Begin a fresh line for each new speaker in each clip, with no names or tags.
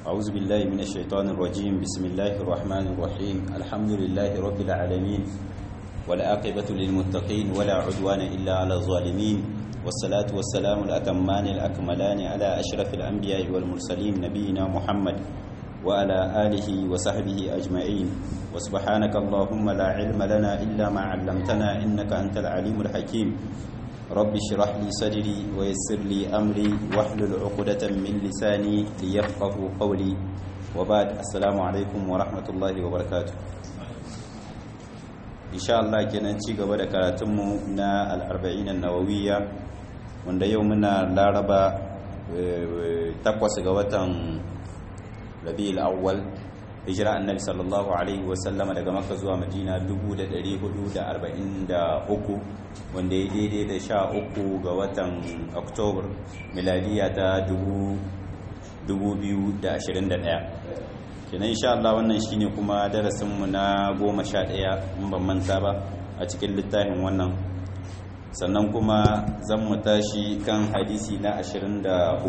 أعوذ بالله من الشيطان الرجيم بسم الله الرحمن الرحيم الحمد لله رب العالمين والعاقبة للمتقين ولا عدوان إلا على الظالمين والصلاة والسلام الأتمان الأكملان على أشرف الأنبياء والمرسلين نبينا محمد وعلى آله وصحبه أجمعين وسبحانك اللهم لا علم لنا إلا ما علمتنا إنك أنت العليم الحكيم رب اشرح لي صدري ويسر لي أمري واحلل عقدة من لساني ليفقه قولي وبعد السلام عليكم ورحمة الله وبركاته إن شاء الله kenan ci gaba da karatunmu na al-arba'in an-nawawiyya wanda yau muna laraba takwas ga watan rabi'ul awwal hijira annabi sallallahu alaihi wasallama daga makka zuwa madina 1443 wanda ya daidai da sha uku ga watan oktobar miladiya ta 2021 kenan insha Allah wannan shine kuma darasinmu na goma sha ɗaya in ban manta ba a cikin littafin wannan sannan kuma zan mu tashi kan hadisi na 23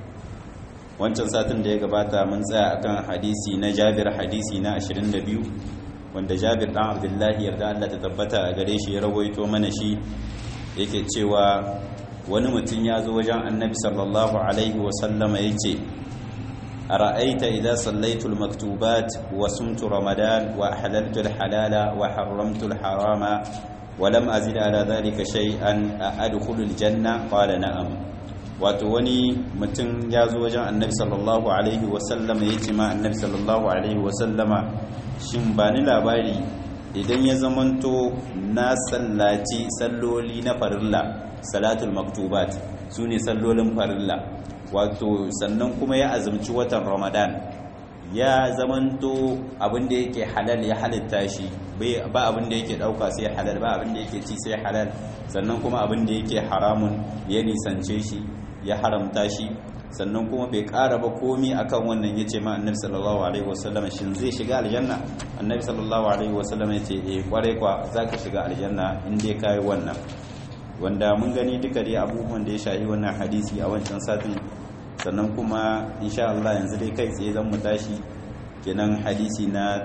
wancan satin da ya gabata mun tsaya akan hadisi na Jabir hadisi na 22 wanda Jabir dan Abdullahi yarda Allah ta tabbata a gare shi ya rawaito mana shi yake cewa wani mutum ya zo wajen Annabi sallallahu alaihi wa sallama yace ara'aita idza sallaitu al-maktubat wa sumtu ramadan wa ahlaltu al-halala wa harramtu al-harama wa lam azid ala dhalika shay'an adkhulu al-janna qala na'am wato wani mutum ya zo wajen annabi sallallahu alaihi wasallama ya ce ma annabi sallallahu alaihi wasallama shin ba ni labari idan ya zamanto na sallaci salloli na farilla salatul maktubat su ne sallolin farilla wato sannan kuma ya azumci watan ramadan ya zamanto abinda yake halal ya halitta shi ba abinda yake dauka sai halal ba abinda yake ci sai halal sannan kuma abinda yake haramun ya nisance shi ya haramta shi sannan kuma bai ƙara ba komi akan wannan ya ce ma annabi sallallahu alaihi wasallam shin zai shiga aljanna annabi sallallahu alaihi wasallam ya ce eh kwarai kwa za ka shiga aljanna in dai ka yi wannan wanda mun gani duka dai abubuwan da ya shahi wannan hadisi a wancan satin sannan kuma insha Allah yanzu dai kai tsaye zan mu tashi kenan hadisi na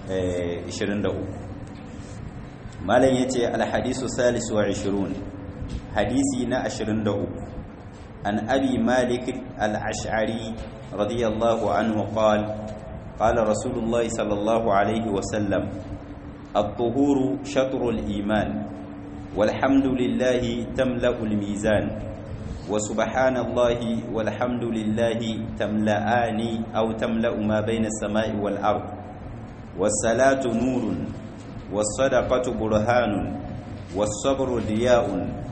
23 malam yace al hadisu salisu wa 20 hadisi na 23 عن أبي مالك الأشعري رضي الله عنه قال قال رسول الله صلى الله عليه وسلم الطهور شطر الإيمان والحمد لله تملأ الميزان وسبحان الله والحمد لله تملأان أو تملأ ما بين السماء والأرض والصلاة نور والصدقة برهان والصبر ضياء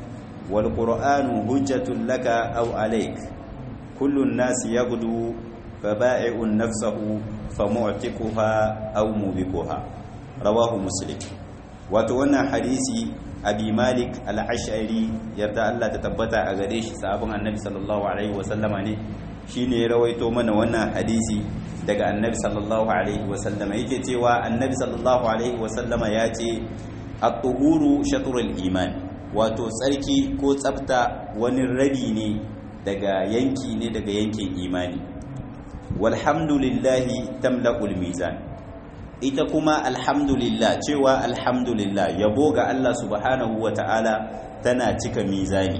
والقرآن هجة لك أو عليك كل الناس يغدو فبائع نفسه فمعتقها أو موبقها رواه مسلم وتوانا حديثي أبي مالك العشعري يرضى الله تتبتع أغريش صحابة النبي صلى الله عليه وسلم ne shine ya rawaito mana wannan hadisi daga annabi sallallahu alaihi wasallam yake cewa annabi sallallahu alaihi wasallam ya ce at-tuhuru shatrul iman wato tsarki ko tsafta wani rabi ne daga yanki ne daga yankin imani walhamdulillahi tamla'ul mizan ita kuma alhamdulillah cewa alhamdulillah yabo ga Allah subhanahu wata'ala tana cika mizani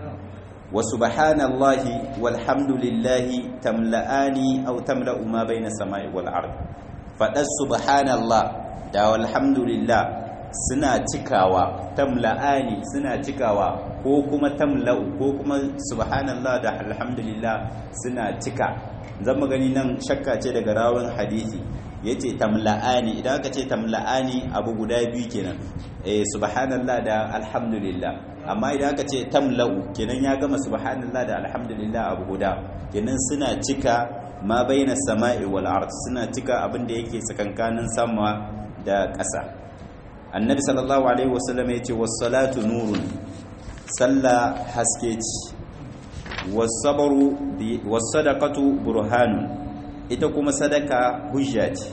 wa subhanallahi walhamdulillahi tamla'ani aw tamla'u ma baina samai wal ard fadas subhanallah da walhamdulillah suna cikawa tamla'ani suna cikawa ko kuma tamla'u ko kuma subhanallah da alhamdulillah suna cika zan gani nan shakka ce daga rawun hadisi yace tamla'ani idan aka ce tamla'ani abu guda biyu kenan eh subhanallah da alhamdulillah amma idan aka ce tamla'u kenan ya gama subhanallah da alhamdulillah abu guda kenan suna cika ma baina sama'i wal ard suna cika abin da yake tsakankanin sama da ƙasa annabi sallallahu alaihi wasallam ya ce wassalatu nurun salla haske ce wasabaru wasadaqatu burhanun ita kuma sadaka hujja ce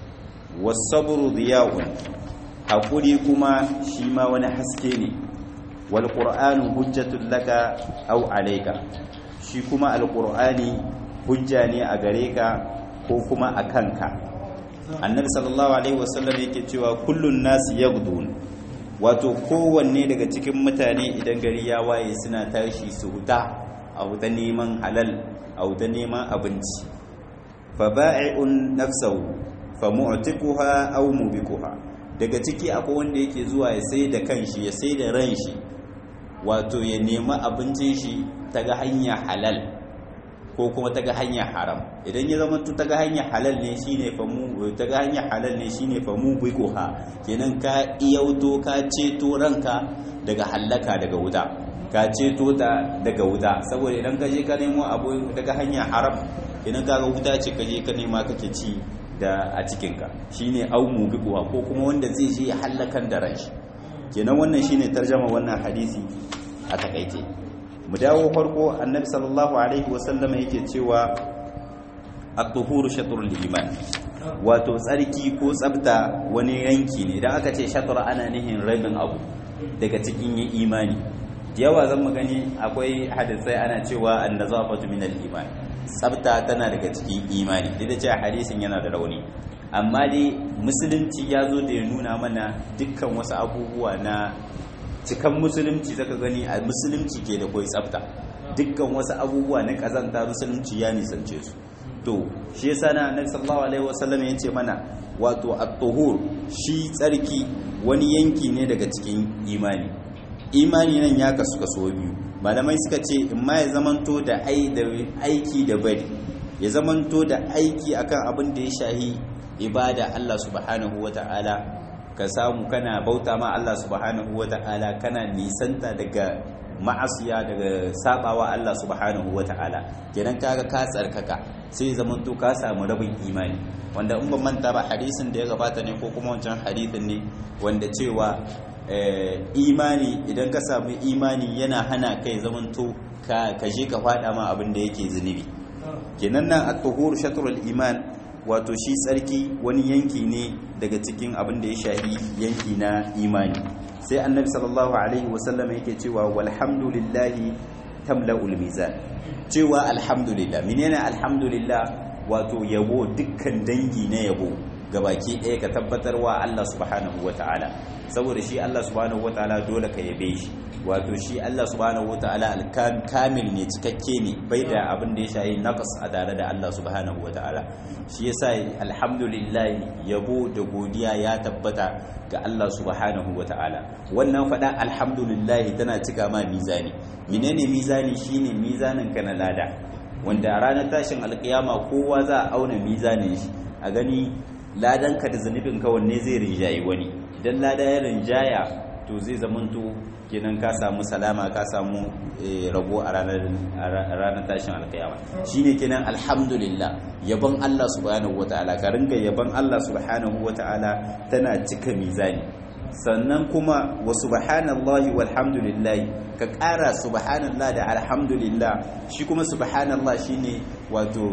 wasabru diya'un hakuri kuma shi ma wani haske ne wal qur'anu hujjatul laka aw alayka shi kuma alqur'ani hujja ne a gare ka ko kuma a kanka annabi sallallahu alaihi wasallam yake cewa kullun nasi yaghdun wato kowanne daga cikin mutane idan gari ya waye suna tashi su huta a huta neman halal a huta neman abinci fa ba'i'un nafsahu fa mu'tiquha aw mubiquha daga ciki akwai wanda yake zuwa ya sai da kanshi ya sai da ran shi wato ya nemi abincin shi ta ga hanya halal ko kuma ta ga hanya haram idan ya zama ta ga hanya halal ne shine fa mu ta ga hanya halal ne shine fa mu biquha kenan ka iyauto ka ceto ranka daga hallaka daga wuta ka ceto ta daga wuta saboda idan ka je ka nemo abu daga hanya haram idan ka ga wuta ce ka je ka nema kake ci da a cikinka shine au mu biquha ko kuma wanda zai je ya hallakan da ranshi kenan wannan shine tarjama wannan hadisi a takaice mu dawo farko annabi sallallahu alaihi wasallam yake cewa at-tuhuru shatrul iman wato tsarki ko tsabta wani yanki ne idan aka ce shatr ana nihin rabin abu daga cikin yin imani yawa zan mu gani akwai hadisai ana cewa an-nazafatu min al-iman tsabta tana daga cikin imani duk da cewa hadisin yana da rauni amma dai musulunci ya zo da ya nuna mana dukkan wasu abubuwa na cikan musulunci zaka gani a musulunci ke da koi tsafta dukkan wasu abubuwa na kazanta musulunci ya nisance su to shi yasa na annabi sallallahu alaihi wasallam ya ce mana wato at-tuhur shi tsarki wani yanki ne daga cikin imani imani nan ya kasu kaso biyu malamai suka ce in ma ya zamanto da aiki da bari ya zamanto da aiki akan abin da ya shahi ibada Allah subhanahu wata'ala ka samu kana bauta ma Allah subhanahu wata'ala kana nisanta daga ma'asiya daga sabawa Allah subhanahu wata'ala kenan kaga ka tsarkaka sai zaman to ka samu rabin imani wanda in ban manta ba hadisin da ya gabata ne ko kuma wancan hadisin ne wanda cewa imani idan ka samu imani yana hana kai zaman to ka je ka fada ma abin da yake zunubi kenan nan at-tuhur shatrul iman wato shi tsarki wani yanki ne daga cikin abin da ya shahi yanki na imani sai annabi sallallahu alaihi wasallam yake cewa walhamdulillahi tamla'ul mizan cewa alhamdulillah menene alhamdulillah wato yabo dukkan dangi na yabo gabaki ɗaya ka tabbatarwa Allah subhanahu wata'ala saboda shi Allah subhanahu wata'ala dole ka yabe shi wato shi Allah subhanahu wata'ala alkamil ne cikakke ne bai da abin da ya shayi naqas a tare da Allah subhanahu wata'ala shi yasa alhamdulillah yabo da godiya ya tabbata ga Allah subhanahu wata'ala wannan fada alhamdulillah tana cika ma mizani menene mizani shine mizanin ka na lada wanda a ranar tashin alkiyama kowa za a auna mizanin shi a gani ladanka da zunubinka wanne zai rinjayi wani idan lada ya rinjaya to zai zamanto kenan ka samu salama ka samu rabo a ranar tashin alkiyama shine kenan alhamdulillah yabon Allah subhanahu wataala ka ringa yabon Allah subhanahu wataala tana cika mizani sannan kuma wa subhanallahi walhamdulillah ka ƙara subhanallah da alhamdulillah shi kuma subhanallah shine wato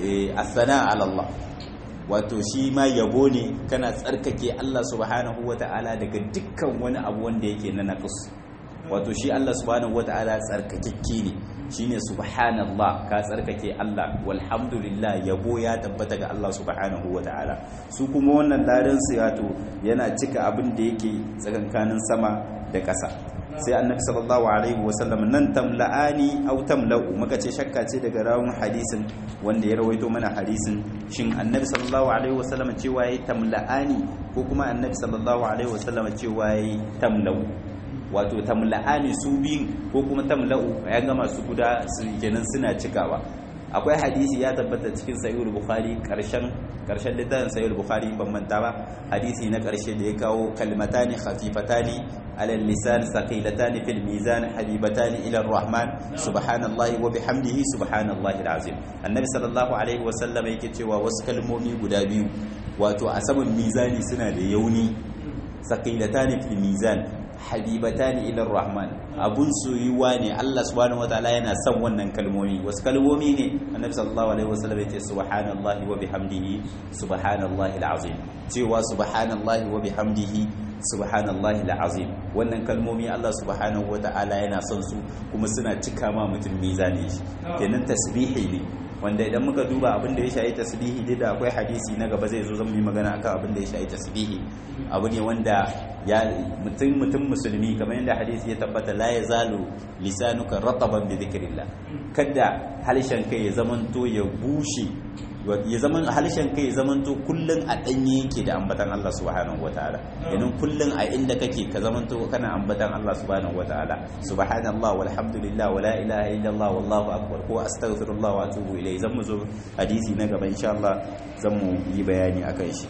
asana ala Allah wato shi ma yabo ne kana tsarkake Allah subhanahu wata'ala daga dukkan wani abu wanda yake na naqus wato shi Allah subhanahu wata'ala tsarkakekke ne shine subhanallah ka tsarkake Allah walhamdulillah yabo ya tabbata ga Allah subhanahu wata'ala su kuma wannan ladan su wato yana cika abin da yake tsakankanin sama da ƙasa sai annabi sallallahu alaihi wasallam nan tamla'ani aw tamla'u muka ce shakka ce daga rawun hadisin wanda ya rawaito mana hadisin shin annabi sallallahu alaihi wasallam cewa yayi tamla'ani ko kuma annabi sallallahu alaihi wasallam cewa yayi tamla'u wato tamla'ani su biyun ko kuma tamla'u ya gama su guda su kenan suna cikawa akwai hadisi ya tabbata cikin sahihul bukhari karshen karshen littafin sahihul bukhari ban manta ba hadisi na karshe da ya kawo kalmatani khafifatani ala lisan saqilatani fil mizan habibatani ila arrahman subhanallahi wa bihamdihi subhanallahi alazim annabi sallallahu alaihi wa sallam yake cewa wasu kalmomi guda biyu wato a saman mizani suna da yauni saqilatani fil mizan habibatani ila rahman abun soyuwa ne Allah subhanahu wataala yana son wannan kalmomi wasu kalmomi ne annabi sallallahu alaihi wasallam yace subhanallahi wa bihamdihi subhanallahi alazim cewa subhanallahi wa bihamdihi subhanallahi alazim wannan kalmomi Allah subhanahu wataala yana son su kuma suna cika ma mutum mizani shi kenan tasbihi ne wanda idan muka duba abin da ya shayi tasbihi duk da akwai hadisi na gaba zai zo zan yi magana akan abin da ya shayi tasbihi abu ne wanda ya mutum mutum musulmi kamar yadda hadisi ya tabbata la yazalu lisanuka rataban bi dhikrillah kada halishan kai ya zamanto ya bushe ya zaman halishan kai ya zamanto kullun a danye yake da ambatan Allah subhanahu wataala yanin kullun a inda kake ka zamanto kana ambatan Allah subhanahu wataala subhanallah walhamdulillah wala ilaha illallah wallahu akbar ko astaghfirullah wa atubu ilayhi zan mu zo hadisi na gaba insha Allah zan mu yi bayani akan shi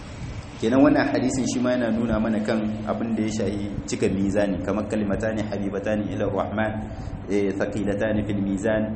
kenan wannan hadisin shi ma yana nuna mana kan abin da ya shahi cika mizani kamar kalimatani habibatani ila rahman thaqilatani fil mizan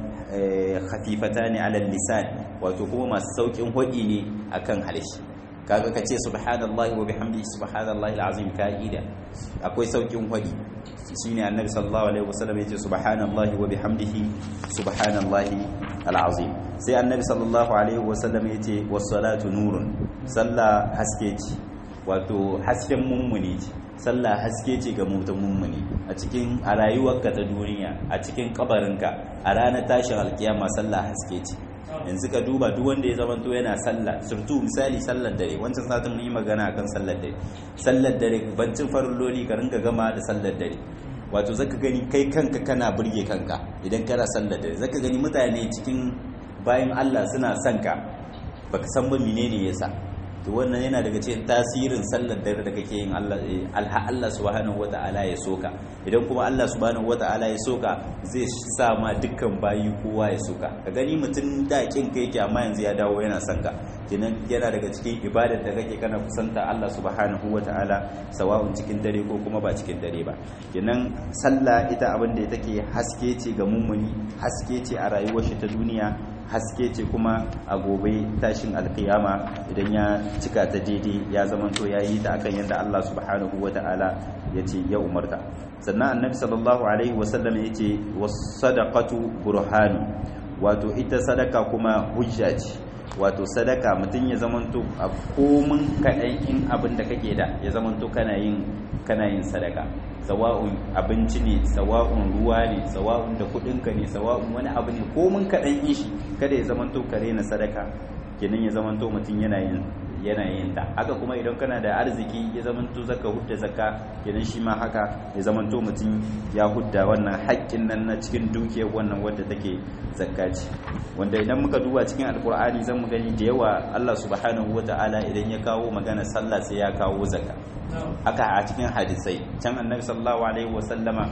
khafifatani ala lisan wato kuma masu saukin hodi ne akan halishi kaga kace subhanallahi wa bihamdihi subhanallahi alazim ka'ida akwai saukin hodi shine annabi sallallahu alaihi wasallam yace subhanallahi wa bihamdihi subhanallahi alazim sai annabi sallallahu alaihi wasallam yace was-salatu nurun sallah haske ce wato hasken mummuni ce sallah haske ce ga mutum mummuni a cikin a rayuwarka ta duniya a cikin kabarinka a ranar tashin alkiyama sallah haske ce yanzu ka duba duk wanda ya zamanto yana sallah surtu misali sallar dare wancan satin mun yi magana akan sallar dare sallar dare bancin farilloli ka rinka gama da sallar dare wato zaka gani kai kanka kana burge kanka idan kana sallar dare zaka gani mutane cikin bayan Allah suna son ka baka san ba menene yasa to wannan yana daga cikin tasirin sallar dare da kake yin Allah Allah subhanahu wata'ala ya soka idan kuma Allah subhanahu wata'ala ya soka zai sa ma dukkan bayi kowa ya soka ka gani mutum da kin kai yake amma yanzu ya dawo yana son ka kenan yana daga cikin ibadar da kake kana kusanta Allah subhanahu wata'ala sawa'un cikin dare ko kuma ba cikin dare ba kenan sallah ita abin da take haske ce ga mummuni haske ce a rayuwar shi ta duniya haske ce kuma a gobe tashin alkiyama idan ya cika ta daidai ya zamanto ya yi ta akan yadda Allah subhanahu wa ta'ala ya ce ya umarta sannan annabi sallallahu alaihi wasallam ya ce wasadaqatu burhanu wato ita sadaka kuma hujja ce wato sadaka mutum ya zamanto a komin kaɗan in abin da kake da ya zamanto kana yin kana yin sadaka sawa'un abinci ne sawa'un ruwa ne sawa'un da kudinka ne sawa'un wani abu ne komin kaɗan in shi kada ya zamanto kare na sadaka kenan ya zamanto mutum yana yin yana yin ta haka kuma idan kana da arziki ya zamanto zaka hudda zakka kenan shi ma haka ya zamanto mutum ya hudda wannan haƙƙin nan na cikin dukiyar wannan wadda take zakka ce wanda idan muka duba cikin alkur'ani zan mu gani da yawa Allah subhanahu wata'ala idan ya kawo magana sallah sai ya kawo zakka haka a cikin hadisai can annabi sallallahu alaihi wasallama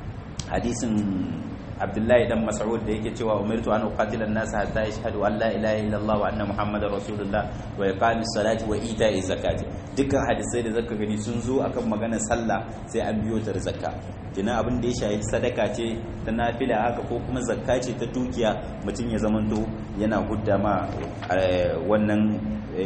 hadisin abdullahi dan mas'ud da yake cewa umirtu an uqatila an-nas hatta yashhadu an la ilaha illallah wa anna muhammadar rasulullah wa iqami salati wa ita'i zakati dukkan hadisai da zaka gani sun zo akan maganar sallah sai an biyo ta zakka kina abin da ya shahi sadaka ce ta nafila haka ko kuma zakka ce ta dukiya mutum ya zamanto yana hudda ma wannan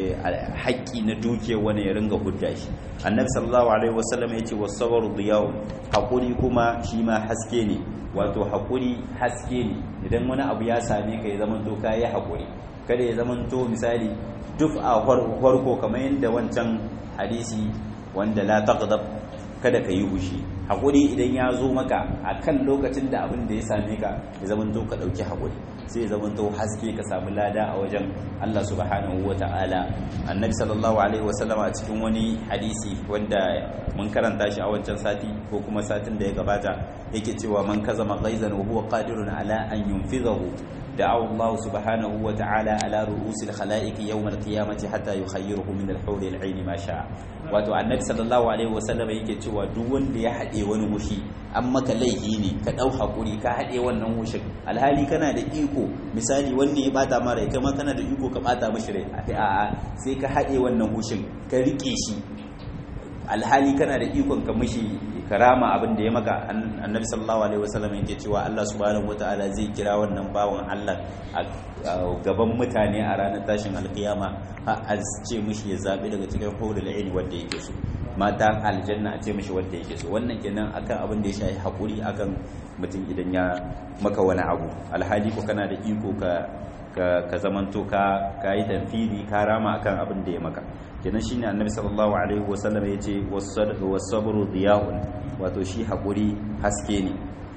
haƙƙi na dukiya wani ya ringa hudda shi annabi sallallahu alaihi wasallam ya ce wasabaru diyawun haƙuri kuma shi ma haske ne wato haƙuri haske ne idan wani abu ya same ka ya zamanto ka yi haƙuri kada ya zamanto misali duk a farko kamar yadda wancan hadisi wanda la taqdab kada ka yi hushi haƙuri idan ya zo maka a kan lokacin da abin da ya same ka ya zamanto ka ɗauki haƙuri sai ya zamanto haske ka samu lada a wajen Allah subhanahu wa ta'ala annabi sallallahu alaihi wasallam a cikin wani hadisi wanda mun karanta shi a wancan sati ko kuma satin da ya gabata yake cewa man kazama ghaizan wa huwa qadirun ala an yunfidahu دعوا الله سبحانه وتعالى على رؤوس الخلائق يوم القيامة حتى يخيره من الحور العين ما شاء wato annabi sallallahu alaihi wasallam yake cewa duk wanda ya haɗe wani wushi an maka laifi ne ka ɗau hakuri ka haɗe wannan wushin alhali kana da iko misali wanne ya bata ma rai kama kana da iko ka bata mashi rai a'a sai ka haɗe wannan wushin ka rike shi alhali kana da ikon ka mishi karama abin da ya maka annabi sallallahu alaihi wasallam yake cewa Allah subhanahu wataala zai kira wannan bawan Allah a gaban mutane a ranar tashin alkiyama a ce mishi ya zabi daga cikin hurul aini wanda yake so mata aljanna a ce mishi wanda yake so wannan kenan akan abin da ya shafi hakuri akan mutum idan ya maka wani abu alhali ko kana da iko ka ka zamanto ka ka yi tanfidi ka rama akan abin da ya maka kenan shine annabi sallallahu alaihi wasallam yace was-sabru diya'un wato shi hakuri haske ne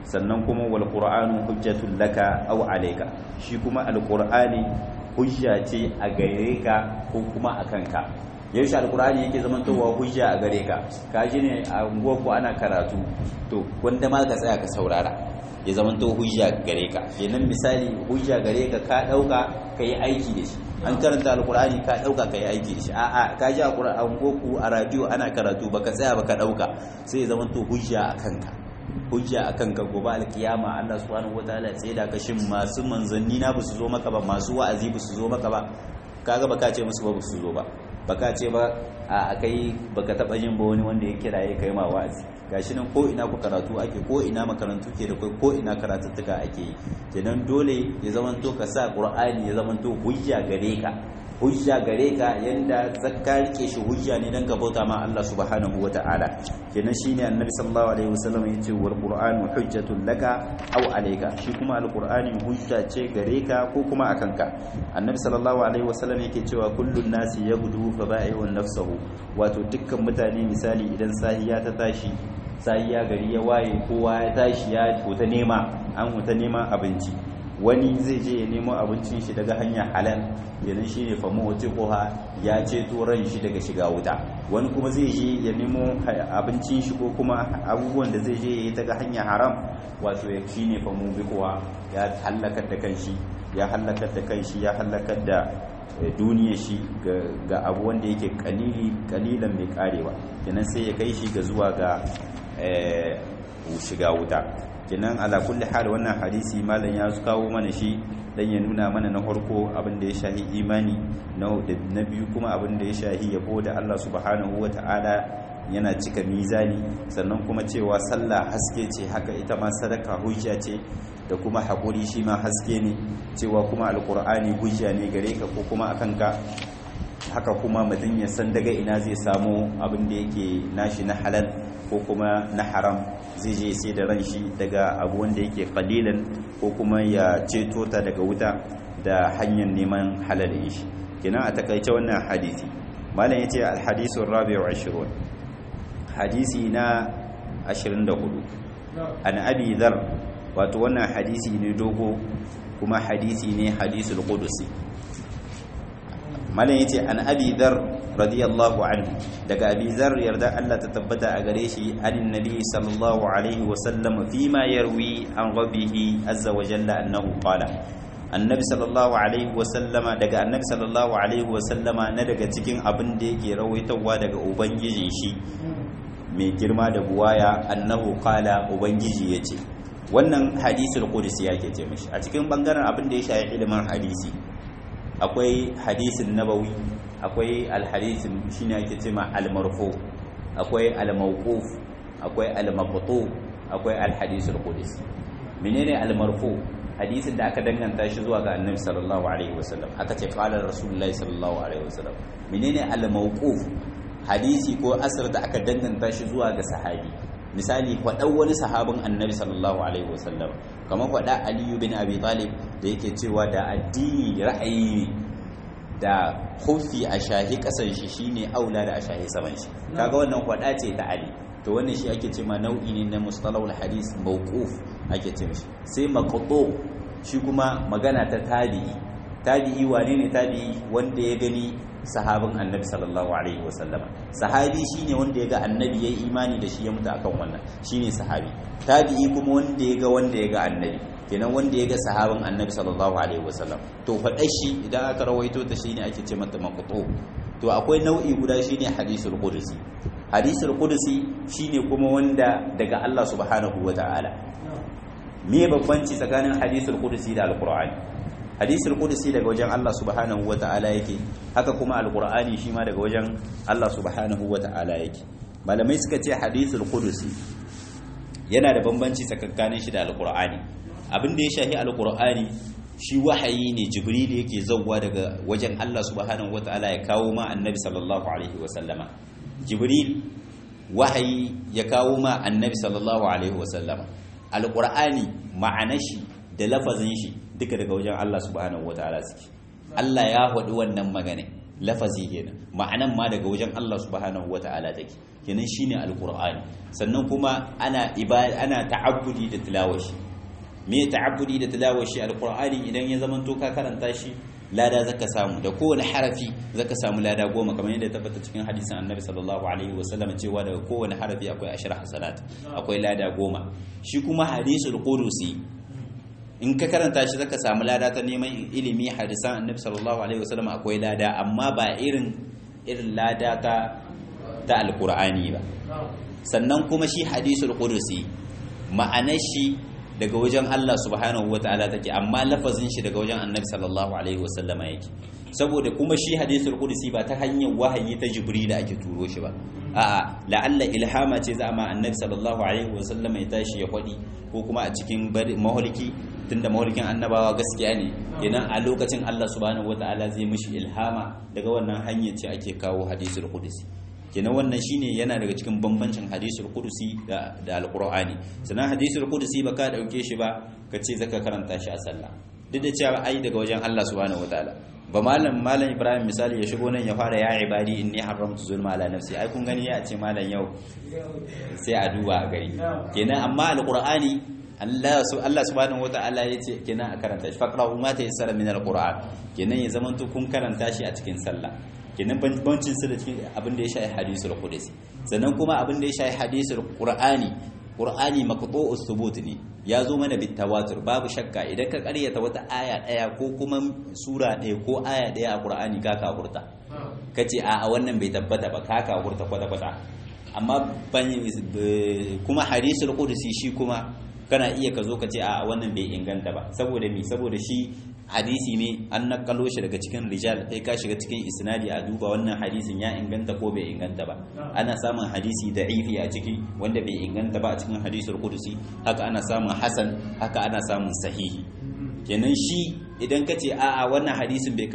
sannan kuma wal qur'anu hujjatul laka aw alayka shi kuma alqur'ani hujja ce a gare ka ko kuma a kanka yaushe alqur'ani yake zaman towa hujja a gare ka ka ji ne a unguwar ku ana karatu to wanda ma ka tsaya ka saurara ya zaman to hujja gare ka kenan misali hujja gare ka ka dauka kai aiki da shi an karanta alqur'ani ka dauka kai aiki da shi a'a ka ji a qur'an ku a radio ana karatu baka tsaya baka dauka sai ya zaman to hujja a kanka hujja akan ka gobe alkiyama Allah subhanahu wataala ya da ka shin masu manzanni na basu zo maka ba masu wa'azi basu zo maka ba kaga baka ce musu ba basu zo ba baka ce ba a kai baka taba jin ba wani wanda ya kiraye kai ma wa'azi gashi nan ko ina ku karatu ake ko ina makarantu ke da kai ko ina karatuttuka ake yi kenan dole ya zamanto ka sa qur'ani ya zamanto hujja gare ka hujja gare ka yanda zakka rike shi hujja ne dan ka bauta ma Allah subhanahu wata'ala kenan shine annabi sallallahu alaihi wasallam yace wal qur'anu hujjatun laka aw alayka shi kuma alqur'ani hujja ce gare ka ko kuma akan ka annabi sallallahu alaihi wasallam yake cewa kullun nasi yaghdu fa ba'i'un nafsuhu wato dukkan mutane misali idan sahiya ta tashi sahiya gari ya waye kowa ya tashi ya huta nema an huta neman abinci wani zai je ya nemo abincin shi daga hanyar halal yanin shi ne famu wace koha ya ceto ran shi daga shiga wuta wani kuma zai je ya nemo abincin shi ko kuma abubuwan da zai je ya yi daga hanyar haram wato ya shi ne famu bi koha ya hallakar da kanshi ya hallakar da kanshi ya hallakar da duniya shi ga abu wanda yake kalili kalilan mai karewa kenan sai ya kai shi ga zuwa ga shiga wuta kenan ala kulli hal wannan hadisi malam ya kawo mana shi dan ya nuna mana na farko abin da ya shahi imani na na biyu kuma abin da ya shahi yabo da Allah subhanahu wata'ala yana cika mizani sannan kuma cewa sallah haske ce haka ita ma sadaka hujja ce da kuma haƙuri shi ma haske ne cewa kuma alƙur'ani hujja ne gare ka ko kuma akan ka haka kuma mutum ya san daga ina zai samu abin da yake nashi na halal ko kuma na haram zai je sai da ran shi daga abu wanda yake kalilan ko kuma ya ceto ta daga wuta da hanyar neman halalin shi kenan a takaice wannan hadisi malam yace al-hadisu rabi'u 20 hadisi na 24 an abi dhar wato wannan hadisi ne dogo kuma hadisi ne hadisul qudusi malam yace an abi dhar radiyallahu anhu daga abi dhar yarda Allah ta tabbata a gare shi anin nabi sallallahu alaihi wa sallam fima yarwi an rabbihi azza wa jalla annahu qala annabi sallallahu alaihi wa sallama daga annabi sallallahu alaihi wa sallama na daga cikin abin da yake rawaitawa daga ubangijin shi mai girma da buwaya annahu qala ubangiji yace wannan hadisul qudsi yake ce mishi a cikin bangaren abin da ya shafi ilimin hadisi akwai hadisin nabawi akwai alhadisin shine ake cewa almarfu akwai almawquf akwai almaqtu akwai alhadisul qudsi menene almarfu hadisin da aka danganta shi zuwa ga annabi sallallahu alaihi wasallam aka ce qala rasulullahi sallallahu alaihi wasallam menene almawquf hadisi ko asar da aka danganta shi zuwa ga sahabi misali faɗan wani sahabin annabi sallallahu alaihi wasallam kamar faɗa aliyu bin abi talib da yake cewa da addini ra'ayi da hufi a shahi ƙasan shi shine aula da a shahi saman shi kaga wannan faɗa ce ta ali to wannan shi ake cewa nau'i ne na mustalahul hadis mawquf ake ce mishi sai maqtu shi kuma magana ta tabi'i tabi'i wane ne tabi'i wanda ya gani sahabin annabi sallallahu alaihi wasallama sahabi shine wanda ya ga annabi ya yi imani da shi ya mutu akan wannan shine sahabi tabi'i kuma wanda ya ga wanda ya ga annabi kenan wanda ya ga sahabin annabi sallallahu alaihi wasallam to faɗa shi idan aka rawaito ta shine ake ce mata maqtu to akwai nau'i guda shine hadisul qudsi hadisul qudsi shine kuma wanda daga Allah subhanahu wataala me babbanci tsakanin hadisul qudsi da alqur'ani hadisul qudsi daga wajen Allah subhanahu wata'ala yake haka kuma alqur'ani shi ma daga wajen Allah subhanahu wata'ala yake malamai suka ce hadisul qudsi yana da bambanci tsakanin shi da alqur'ani abin da ya shahi alqur'ani shi wahayi ne jibril yake zawwa daga wajen Allah subhanahu wata'ala ya kawo ma annabi sallallahu alaihi wasallama jibril wahayi ya kawo ma annabi sallallahu alaihi wasallama alqur'ani ma'anar shi da lafazin shi duka daga wajen Allah subhanahu wataala suke Allah ya faɗi wannan magana lafazi kenan ma'anan ma daga wajen Allah subhanahu wata'ala take kenan shine alqur'ani sannan kuma ana ibada ana ta'abbudi da tilawashi me ta'abbudi da tilawashi alqur'ani idan ya zamanto ka karanta shi lada zaka samu da kowane harafi zaka samu lada goma kamar yadda ya tabbata cikin hadisin annabi sallallahu alaihi wasallam cewa daga kowane harafi akwai ashra hasanat akwai lada goma shi kuma hadisul qudusi in ka karanta shi zaka samu lada ta neman ilimi hadisan annabi sallallahu alaihi wasallam akwai lada amma ba irin irin lada ta ta alqur'ani ba sannan kuma shi hadisul qudusi ma'anar shi daga wajen Allah subhanahu wataala take amma lafazin shi daga wajen annabi sallallahu alaihi wasallam yake saboda kuma shi hadisul qudusi ba ta hanyar wahayi ta jibril ake turo shi ba a'a la'alla ilhama ce za ma annabi sallallahu alaihi wasallam ya tashi ya kwadi ko kuma a cikin maholiki tunda maholikin annabawa gaskiya ne kenan a lokacin Allah subhanahu wataala zai mishi ilhama daga wannan hanyar ce ake kawo hadisul qudusi kenan wannan shine yana daga cikin bambancin hadisul qudusi da da alqur'ani sannan hadisul qudusi ba ka dauke shi ba ka ce zaka karanta shi a sallah duk da cewa ai daga wajen Allah subhanahu wataala ba malam malam Ibrahim misali ya shigo nan ya fara ya ibadi inni haramtu zulma ala nafsi ai kun gani ya ce malam yau sai a duba a gari kenan amma alqur'ani Allah Allah subhanahu wataala yace kenan a karanta shi faqra'u ma tayassara min alqur'an kenan ya zamanto kun karanta shi a cikin sallah kenan bambancin su da cikin abin da ya shafi hadisul qudsi sannan kuma abin da ya shafi hadisul qur'ani qur'ani maqtu'us thubut ne ya zo mana bit tawatur babu shakka idan ka karyata wata aya daya ko kuma sura daya ko aya daya a qur'ani ka kafurta kace a a wannan bai tabbata ba ka kafurta kwata kwata amma kuma hadisul qudsi shi kuma kana iya ka zo ka ce a wannan bai inganta ba saboda mi saboda shi hadisi ne an nakalo shi daga cikin rijal kai ka shiga cikin isnadi a duba wannan hadisin ya inganta ko bai inganta ba ana samun hadisi da'ifi a ciki wanda bai inganta ba a cikin hadisul qudusi haka ana samun hasan haka ana samun sahihi kenan shi idan ka ce a'a wannan hadisin bai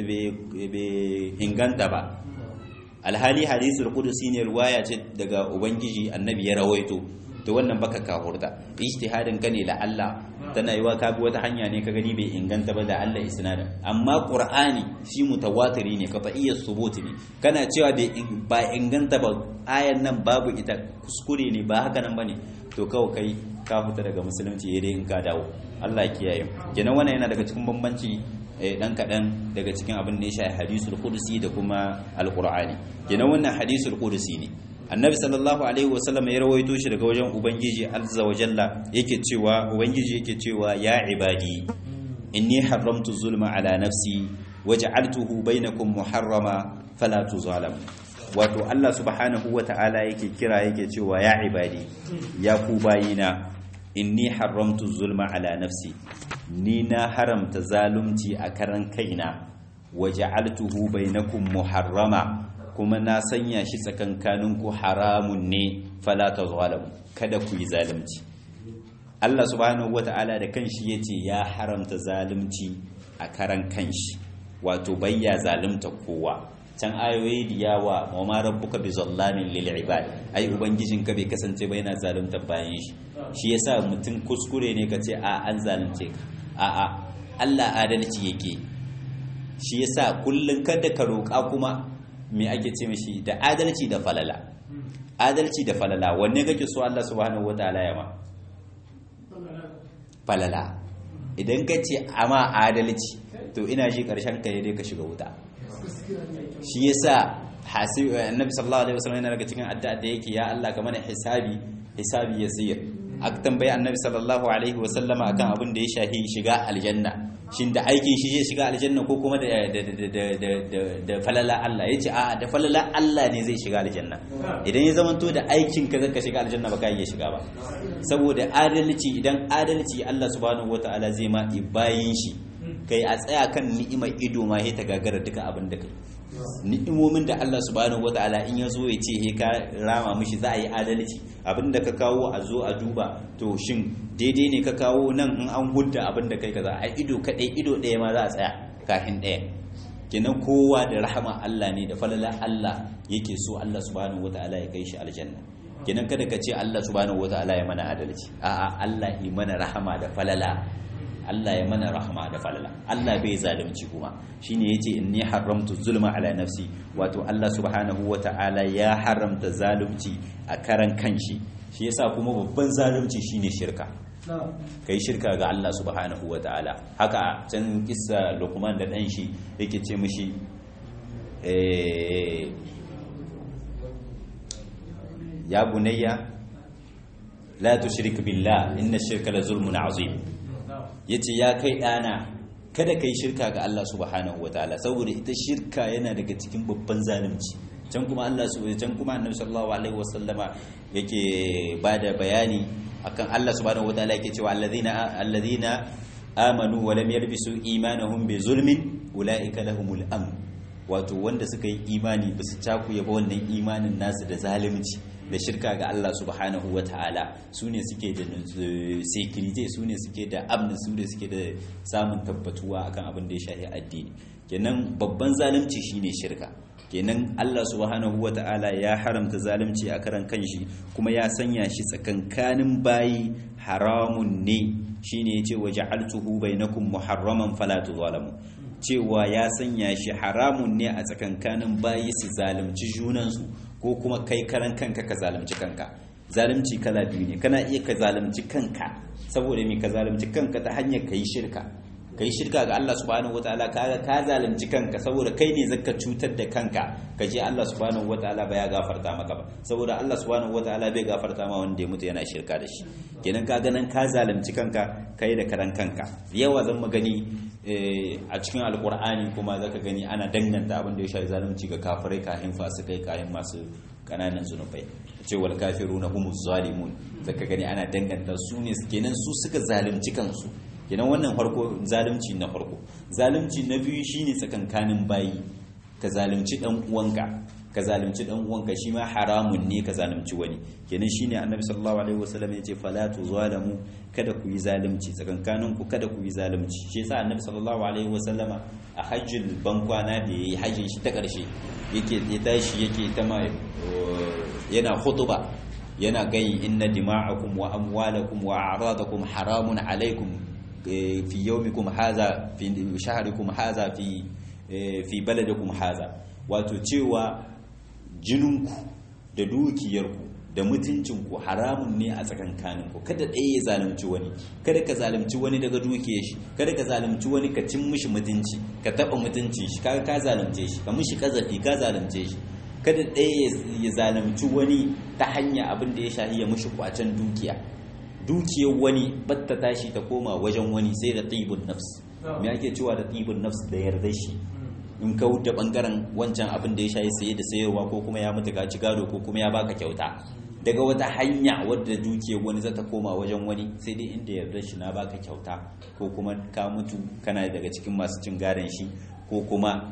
bai inganta ba alhali hadisul qudusi ne ruwaya ce daga ubangiji annabi ya rawaito to wannan baka kahurta ijtihadin ka ne la Allah tana yiwa ka bi wata hanya ne ka gani bai inganta ba da Allah isnadin amma qur'ani shi mutawatiri ne qat'iyyat subut ne kana cewa ba inganta ba ayan nan babu ita kuskure ne ba haka nan bane to kawai kai ka fita daga musulunci yayin in ka dawo Allah kiyaye kenan wannan yana daga cikin bambanci dan kaɗan daga cikin abin da ya shafi hadisul qudsi da kuma alqur'ani kenan wannan hadisul qudsi ne annabi sallallahu alaihi wasallam ya rawaito shi daga wajen ubangiji azza wa jalla yake cewa ubangiji yake cewa ya ibadi inni haramtu zulma ala nafsi waj'altuhu bainakum muharrama fala tuzalamu wato Allah subhanahu wa ta'ala yake kira yake cewa ya ibadi ya ku bayina inni haramtu zulma ala nafsi ni na haramta zalunci a karan kaina waj'altuhu bainakum muharrama kuma na sanya shi tsakankaninku haramun ne fala tazalamu kada ku yi zalunci Allah subhanahu wata'ala da kanshi yace ya haramta zalunci a karan kanshi wato bayya zalunta kowa can ayoyi da yawa wa ma rabbuka bi zallamin lil ibad ai ubangijin ka bai kasance ba yana zalunta bayan shi shi yasa mutum kuskure ne kace a an zalunce ka a a Allah adalci yake shi yasa kullun kada ka roƙa kuma me ake ce mishi da adalci da falala adalci da falala wanne kake so Allah subhanahu wataala ya ma falala idan ka ce ama adalci to ina shi karshen ka dai ka shiga wuta shi yasa hasib annabi sallallahu alaihi wasallam yana daga cikin addu'a da yake ya Allah ka mana hisabi hisabi yasir aka tambayi annabi sallallahu alaihi wasallam akan abin da ya shahi shiga aljanna shin da aikin shi zai shiga aljanna ko kuma da da falala Allah yace a da falala Allah ne zai shiga aljanna idan ya zamanto da aikin ka zaka shiga aljanna ba ka iya shiga ba saboda adalci idan adalci Allah subhanahu wataala zai ma bayin shi kai a tsaya kan ni'imar ido ma he ta gagara duka abin da kai ni'imomin da Allah subhanahu wataala in ya zo ya ce he ka rama mishi za a yi adalci abin da ka kawo a zo a duba to shin daidai ne ka kawo nan in an hudda abin da kai kaza a ido kadai ido ɗaya ma za a tsaya kafin ɗaya kenan kowa da rahama Allah ne da falala Allah yake so Allah subhanahu wataala ya kai shi aljanna kenan kada ka ce Allah subhanahu wataala ya mana adalci a'a Allah yi mana rahama da falala Allah ya mana rahma da falala Allah bai zalunci kuma shine yace inni haramtu zulma ala nafsi wato Allah subhanahu wata'ala ya haramta zalunci a karan kanshi shi yasa kuma babban zalunci shine shirka kai shirka ga Allah subhanahu wata'ala haka can kissa Luqman da dan shi yake ce mishi eh ya bunayya la tushrik billah inna shirka la zulmun azim yace ya kai dana kada kai shirka ga Allah subhanahu wataala saboda ita shirka yana daga cikin babban zalunci can kuma Allah subhanahu can kuma Annabi sallallahu alaihi wasallama yake bada bayani akan Allah subhanahu wataala yake cewa alladhina alladhina amanu wa lam yalbisu imanahum bi zulmin ulaika lahumul amn wato wanda suka yi imani ba su cakuye ba wannan imanin nasu da zalunci da shirka ga Allah subhanahu wa ta'ala su ne suke da security su ne suke da amnin su ne suke da samun tabbatuwa akan abin da ya shafi addini kenan babban zalunci shine shirka kenan Allah subhanahu wa ta'ala ya haramta zalunci a karan kanshi kuma ya sanya shi tsakankanin bayi haramun ne shine yace waja'altuhu bainakum muharraman fala tuzalamu cewa ya sanya shi haramun ne a tsakankanin bayi su zalunci junansu ko kuma kai karan kanka ka zalunci kanka zalunci kala biyu ne kana iya ka zalunci kanka saboda me ka zalunci kanka ta hanyar kai shirka kai shirka ga Allah subhanahu wataala kaga ka zalunci kanka saboda kai ne zaka cutar da kanka ka je Allah subhanahu wataala ba ya gafarta maka ba saboda Allah subhanahu wataala bai gafarta ma wanda ya mutu yana shirka da shi kenan ka ganin ka zalunci kanka kai da karan kanka yawa zan magani a cikin alkur'ani kuma zaka gani ana danganta abin da ya shafi zalunci ga kafirai kahin fasikai kahin masu kananan zunubai ce wal kafiruna humuz zalimun zaka gani ana danganta su ne kenan su suka zalunci kansu kenan wannan farko zalunci na farko zalunci na biyu shine tsakankanin bayi ka zalunci dan uwanka ka zalunci dan uwanka shi ma haramun ne ka zalunci wani kenan shine annabi sallallahu alaihi wasallam yace fala tuzalamu kada ku yi zalunci tsakankanin ku kada ku yi zalunci shi yasa annabi sallallahu alaihi wasallam a hajjul bankwana da yayi hajjin shi ta karshe yake ya tashi yake ta ma yana khutuba yana gai inna dima'akum wa amwalakum wa a'radakum haramun alaikum fi yawmikum hadha fi shahrikum hadha fi fi baladikum hadha wato cewa jininku da dukiyarku da mutuncinku haramun ne a tsakankaninku kada ɗaya ya zalunci wani kada ka zalunci wani daga dukiyar shi kada ka zalunci wani ka cin mishi mutunci ka taɓa mutunci shi kaga ka zalunce shi ka mishi kazafi ka zalunce shi kada ɗaya ya zalunci wani ta hanya abin da ya shahi ya mishi kwacen dukiya dukiyar wani batta tashi ta koma wajen wani sai da tibun nafs me ake cewa da tibun nafs da yarda shi in ka wuce bangaren wancan abin da ya shayi saye da sayarwa ko kuma ya mutu ka ci gado ko kuma ya baka kyauta daga wata hanya wadda dukiyar wani za ta koma wajen wani sai dai inda yarda shi na baka kyauta ko kuma ka mutu kana daga cikin masu cin gadon shi ko kuma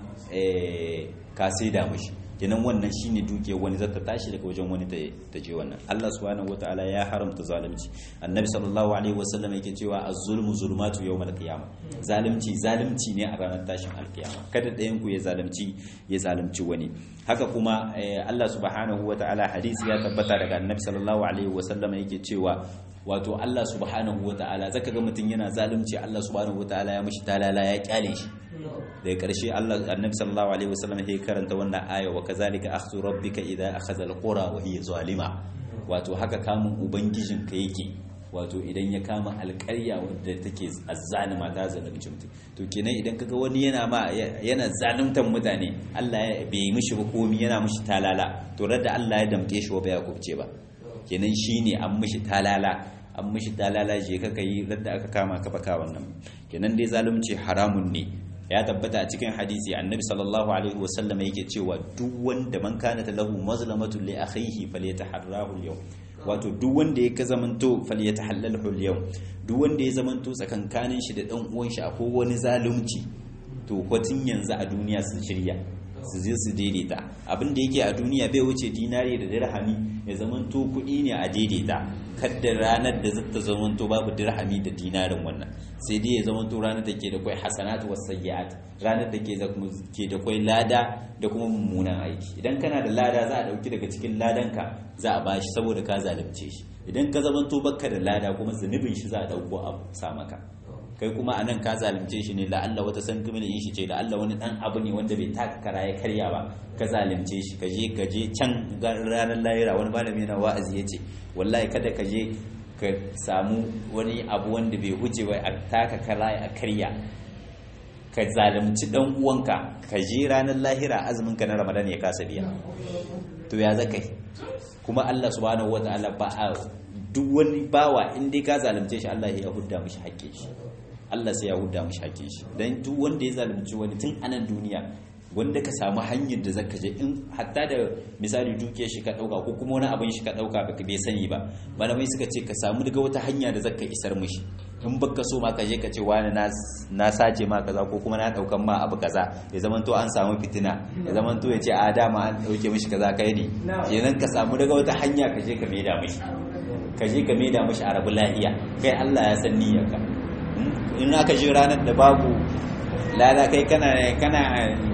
ka saida mashi kenan wannan shine dukiyar wani zata tashi daga wajen wani ta je wannan Allah subhanahu wataala ya haramta zalunci annabi sallallahu alaihi wasallam yake cewa az-zulmu zulmatu yawmal qiyamah zalunci zalunci ne a ranar tashin alkiyama kada ɗayan ku ya zalunci ya zalunci wani haka kuma Allah subhanahu wataala hadisi ya tabbata daga annabi sallallahu alaihi wasallam yake cewa wato Allah subhanahu wataala zaka ga mutum yana zalunci Allah subhanahu wataala ya mishi talala ya kyale shi daga ƙarshe Allah annabi sallallahu alaihi wasallam ya karanta wannan aya wa kazalika akhdhu rabbika idza akhadha alqura wa hiya zalima wato haka kamun ubangijin ka yake wato idan ya kama alƙarya wadda take azzalima ta zalunci mutum to kenan idan kaga wani yana ma yana zaluntan mutane Allah ya bai mishi ba komi yana mishi talala to da Allah ya damke shi ba ya kubce ba kenan shine an mishi talala an mishi talala je ka kai radda aka kama ka baka wannan kenan dai zalunci haramun ne ya tabbata a cikin hadisi annabi sallallahu alaihi wasallam yake cewa duk wanda man kana lahu mazlamatu li akhihi falyataharrahu al-yawm wato duk wanda ya ka zamanto falyatahallalhu al-yawm duk wanda ya zamanto tsakankanin shi da dan uwan shi akwai wani zalunci to kwatin yanzu a duniya sun shirya su je su daidaita abin da yake a duniya bai wuce dinari da dirhami ya zamanto kuɗi ne a daidaita kadda ranar da zata zamanto babu dirhami da dinarin wannan sai dai ya zamanto ranar da ke da kwai hasanatu was sayyi'at ranar da ke ke da kwai lada da kuma mummunan aiki idan kana da lada za a dauki daga cikin ladanka za a bashi saboda ka zalunce shi idan ka zamanto baka da lada kuma zunubin shi za a dauko a sa maka kai kuma anan ka zalunce shi ne la'alla wata san kuma yin shi ce la'alla wani dan abu ne wanda bai taka kara ya karya ba ka zalunce shi ka je ka je can ranar lahira wani malami na wa'azi ya ce wallahi kada ka je ka samu wani abu wanda bai huce ba a taka kara a karya ka zalunci dan uwanka ka je ranar lahira azumin ka na ramadan ya kasa biya to ya zaka yi kuma Allah subhanahu wataala ba a duk wani bawa in dai ka zalunce shi Allah ya hudda mishi haƙƙin shi Allah sai ya hudda mishi haƙƙin shi dan duk wanda ya zalunci wani tun anan duniya wanda ka samu hanyar da zaka je in hatta da misali dukiyar shi ka dauka ko kuma wani abin shi ka dauka baka bai sani ba malamai suka ce ka samu daga wata hanya da zaka isar mishi in baka so ma ka je ka ce wani na sace ma kaza ko kuma na daukan ma abu kaza ya zaman to an samu fitina ya zaman to ya ce a dama an dauke mishi kaza kai ne kenan ka samu daga wata hanya ka je ka maida mishi ka je ka maida mishi a rabu lahiya kai Allah ya san niyyarka in aka je ranar da babu lada kai kana kana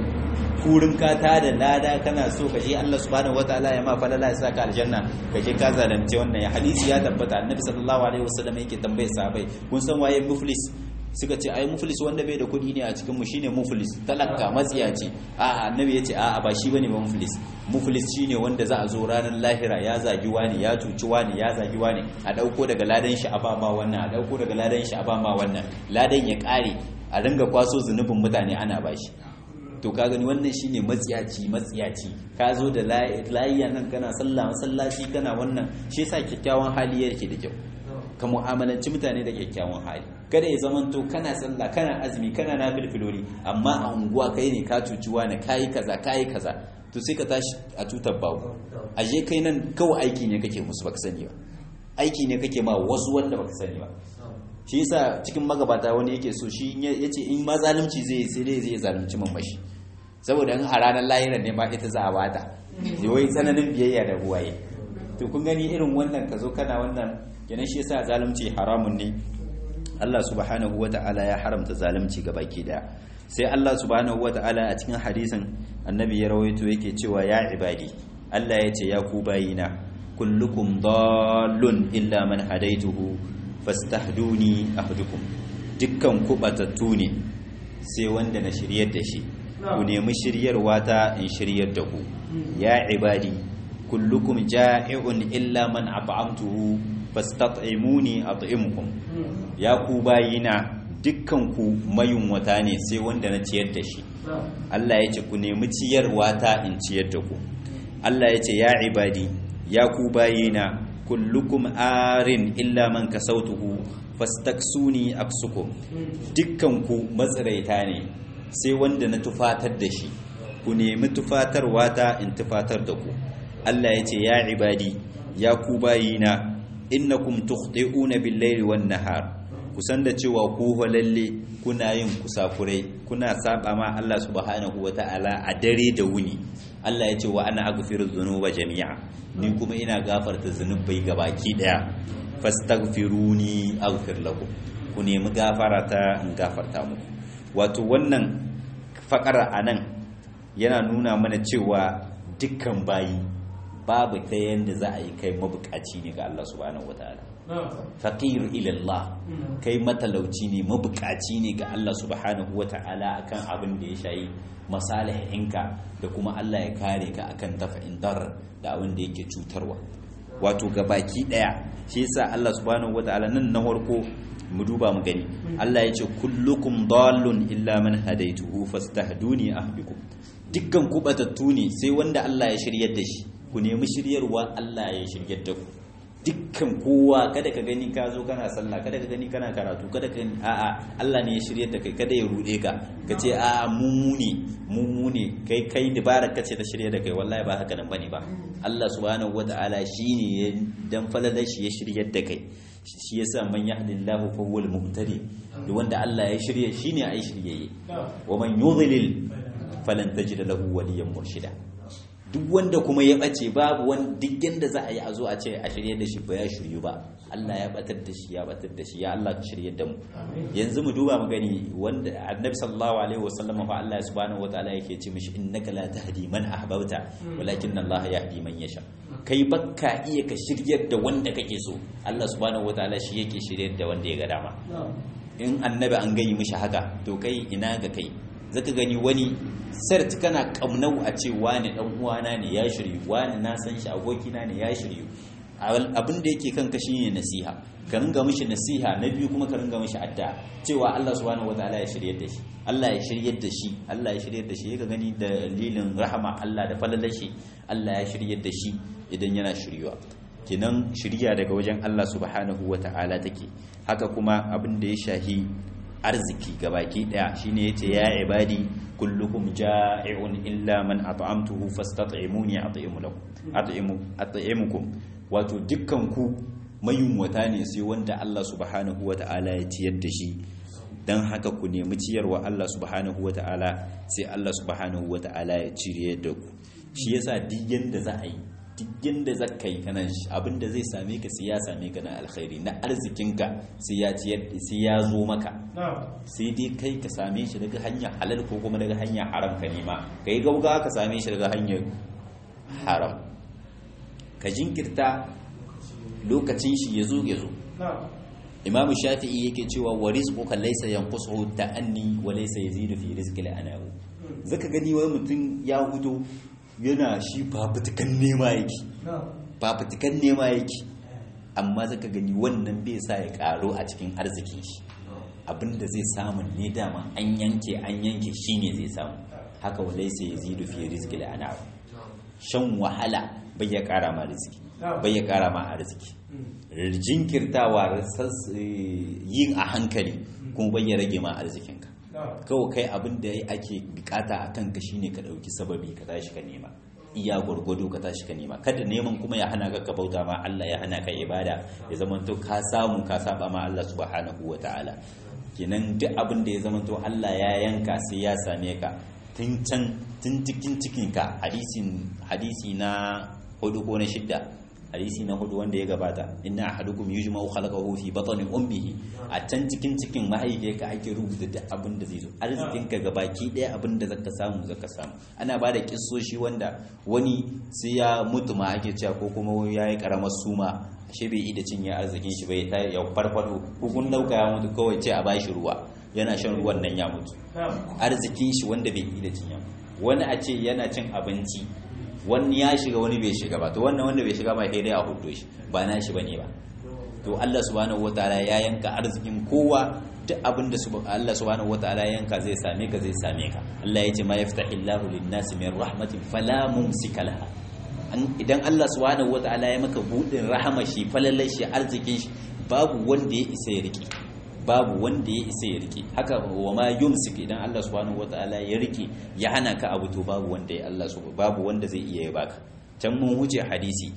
kurin ka ta da lada kana so ka je Allah subhanahu wataala ya ma falala ya saka aljanna ka je ka zalunce wannan ya hadisi ya tabbata annabi sallallahu alaihi wasallam yake tambaye sahabbai kun san waye muflis suka ce ai muflis wanda bai da kuɗi ne a cikin mu shine muflis talaka matsiyaci a annabi yace a a ba shi bane ba muflis muflis shine wanda za a zo ranar lahira ya zagi wani ya cuci wani ya zagi wani a dauko daga ladan shi a ba ma wannan a dauko daga ladan shi a ba ma wannan ladan ya kare a ringa kwaso zunubin mutane ana bashi to ka gani wannan shine matsiyaci matsiyaci ka zo da layiya nan kana sallah masallaci kana wannan shi yasa kyakkyawan hali yake da kyau ka mu'amalanci mutane da kyakkyawan hali kada ya zamanto kana sallah kana azumi kana nafilfilori amma a unguwa kai ne ka cuci wani kayi kaza kayi kaza to sai ka tashi a tutar babu aje kai nan kawai aiki ne kake musu baka sani ba aiki ne kake ma wasu wanda baka sani ba shi yasa cikin magabata wani yake so shi yace in ma zalunci zai sai dai zai zalunci mamashi saboda in a ranar lahirar ne ma ita za a bata wai tsananin biyayya da buwaye to kun gani irin wannan ka zo kana wannan kenan shi yasa zalunci haramun ne Allah subhanahu wata'ala ya haramta zalunci ga baki daya sai Allah subhanahu wata'ala a cikin hadisin annabi ya rawaito yake cewa ya ibadi Allah ya ce ya ku bayina kullukum dallun illa man hadaituhu fastahduni ahdukum dukkan ku batattu ne sai wanda na shiryar da shi ku nemi shiryarwa ta in shiryar da ku ya ibadi kullukum ja'i'un illa man at'amtuhu fastat'imuni at'imukum ya ku bayina dukkan ku mayunwata ne sai wanda na ciyar da shi Allah ya ce ku nemi ciyarwa ta in ciyar da ku Allah ya ce ya ibadi ya ku bayina kullukum arin illa man kasautuhu fastaksuni aksukum dukkan ku matsiraita ne sai wanda na tufatar da shi ku nemi tufatarwa ta in tufatar da ku Allah ya ce ya ibadi ya ku bayina innakum tukhti'una bil-laili wan-nahar kusan da cewa ku lalle kuna yin kusakurai kuna saba ma Allah subhanahu wata'ala a dare da wuni Allah ya ce wa ana aghfiru dhunuba jami'a ni kuma ina gafarta zunubai gabaki daya fastaghfiruni aghfir lakum ku nemi gafara ta in gafarta muku wato wannan fakara anan yana nuna mana cewa dukkan bayi babu ta yanda za a yi kai mabukaci ne ga Allah subhanahu wataala faqir ila Allah kai matalauci ne mabukaci ne ga Allah subhanahu wataala akan abin da ya shayi masalihinka da kuma Allah ya kare ka akan tafa'in dar da abin da yake cutarwa wato ga baki daya shi yasa Allah subhanahu wataala nan na farko mu duba mu gani Allah ya ce kullukum dallun illa man hadaituhu fastahduni ahbikum dukkan ku batattu ne sai wanda Allah ya shiryar da shi ku nemi shiryarwa Allah ya shiryar da ku dukkan kowa kada ka gani ka zo kana sallah kada ka gani kana karatu kada ka a'a Allah ne ya shiryar da kai kada ya rude ka ka ce a'a mu ne mu ne kai kai dabarar ka ce ta shirya da kai wallahi ba haka nan bane ba Allah subhanahu wataala shine ya dan falalar shi ya shiryar da kai shi yasa man yahdillahu fa huwal muhtadi da wanda Allah ya shirye shine ai shiryayye wa man yudlil falan tajida lahu waliyan murshida duk wanda kuma ya bace babu wani duk yanda za a yi a zo a ce a shirye da shi ba ya shiryu ba Allah ya batar da shi ya batar da shi ya Allah ka shirye da mu yanzu mu duba mu gani wanda annabi sallallahu alaihi wasallam fa Allah subhanahu wataala yake ce mishi innaka la tahdi man ahbabta walakin Allah yahdi man yasha kai bakka iya ka shiryar da wanda kake so Allah subhanahu wataala shi yake shiryar da wanda ya ga dama in annabi an gayi mishi haka to kai ina ga kai zaka gani wani sart kana kamnau a ce wani dan uwana ne ya shiryu wani na san shi abokina ne ya shiryu abin da yake kanka shine nasiha ka ringa mishi nasiha na biyu kuma ka ringa mishi addu'a cewa Allah subhanahu wataala ya shiryar da shi Allah ya shiryar da shi Allah ya shiryar da shi ka gani dalilin rahama Allah da falalar shi Allah ya shiryar da shi idan yana shiryuwa kenan shirya daga wajen Allah subhanahu wataala take haka kuma abin da ya shahi arziki gabaki daya shine yace ya ibadi kullukum ja'i'un illa man at'amtuhu fastat'imuni at'imu lakum at'imu at'imukum wato dukkan ku mayunwata ne sai wanda Allah subhanahu wata'ala ya ciyar da shi dan haka ku nemi ciyarwa Allah subhanahu wata'ala sai Allah subhanahu wata'ala ya cire da ku shi yasa duk yanda za a yi duk yanda za ka yi kana abinda zai same ka sai ya same ka na alkhairi na arzikinka sai ya ciyar sai ya zo maka sai dai kai ka same shi daga hanyar halal ko kuma daga hanyar haram ka nema ka yi gauga ka same shi daga hanyar haram ka jinkirta lokacin shi ya zo ya zo imamu shafi'i yake cewa wa rizquka laysa yanqusu ta'anni wa laysa yazidu fi rizqi al-anahu zaka gani wani mutum ya hudo yana shi fafutukan nema yake fafutukan nema yake amma zaka gani wannan bai sa ya karo a cikin arzikin shi abinda zai samu ne dama an yanke an yanke shine zai samu haka wa laysa yazidu fi rizqi al-anahu shan wahala bai ya kara ma arziki bai ya kara ma arziki jinkirtawa yin a hankali kuma bai ya rage ma arzikinka kawai kai abin da ake bukata a kanka shine ka dauki sababi ka tashi ka nema iya gwargwado ka tashi ka nema kada neman kuma ya hana ka bauta ma Allah ya hana ka ibada ya zamanto ka samu ka saba ma Allah subhanahu wataala kenan duk abin da ya zamanto Allah ya yanka sai ya same ka tun can tun cikin cikinka hadisi na hudu ko na shidda hadisi na hudu wanda ya gabata inna ahadukum yujma'u khalaqahu fi batni ummihi a can cikin cikin mahaifiyarka ake rubuta duk abin da zai zo arzikin ka gabaki daya abin da zaka samu zaka samu ana ba da kissoshi wanda wani sai ya mutu ma ake cewa ko kuma ya yi karamar suma ashe bai ida cinye arzikin shi bai ta ya farfado ko kun dauka ya mutu kawai ce a bashi ruwa yana shan ruwan nan ya mutu arzikin shi wanda bai ida cinye wani a ce yana cin abinci wani ya shiga wani bai shiga ba to wannan wanda bai shiga ba sai dai a hudo shi ba na shi bane ba to Allah subhanahu wataala ya yanka arzikin kowa duk abin da Allah subhanahu wataala ya yanka zai same ka zai same ka Allah ya ce ma yaftahillahu lin-nasi min rahmatin fala mumsika laha idan Allah subhanahu wataala ya maka budin rahama shi falalar shi arzikin shi babu wanda ya isa ya rike babu wanda ya isa ya rike haka wa ma yumsik idan Allah subhanahu wataala ya rike ya hana ka abu to babu wanda ya Allah subhanahu babu wanda zai iya ya baka can mun wuce hadisi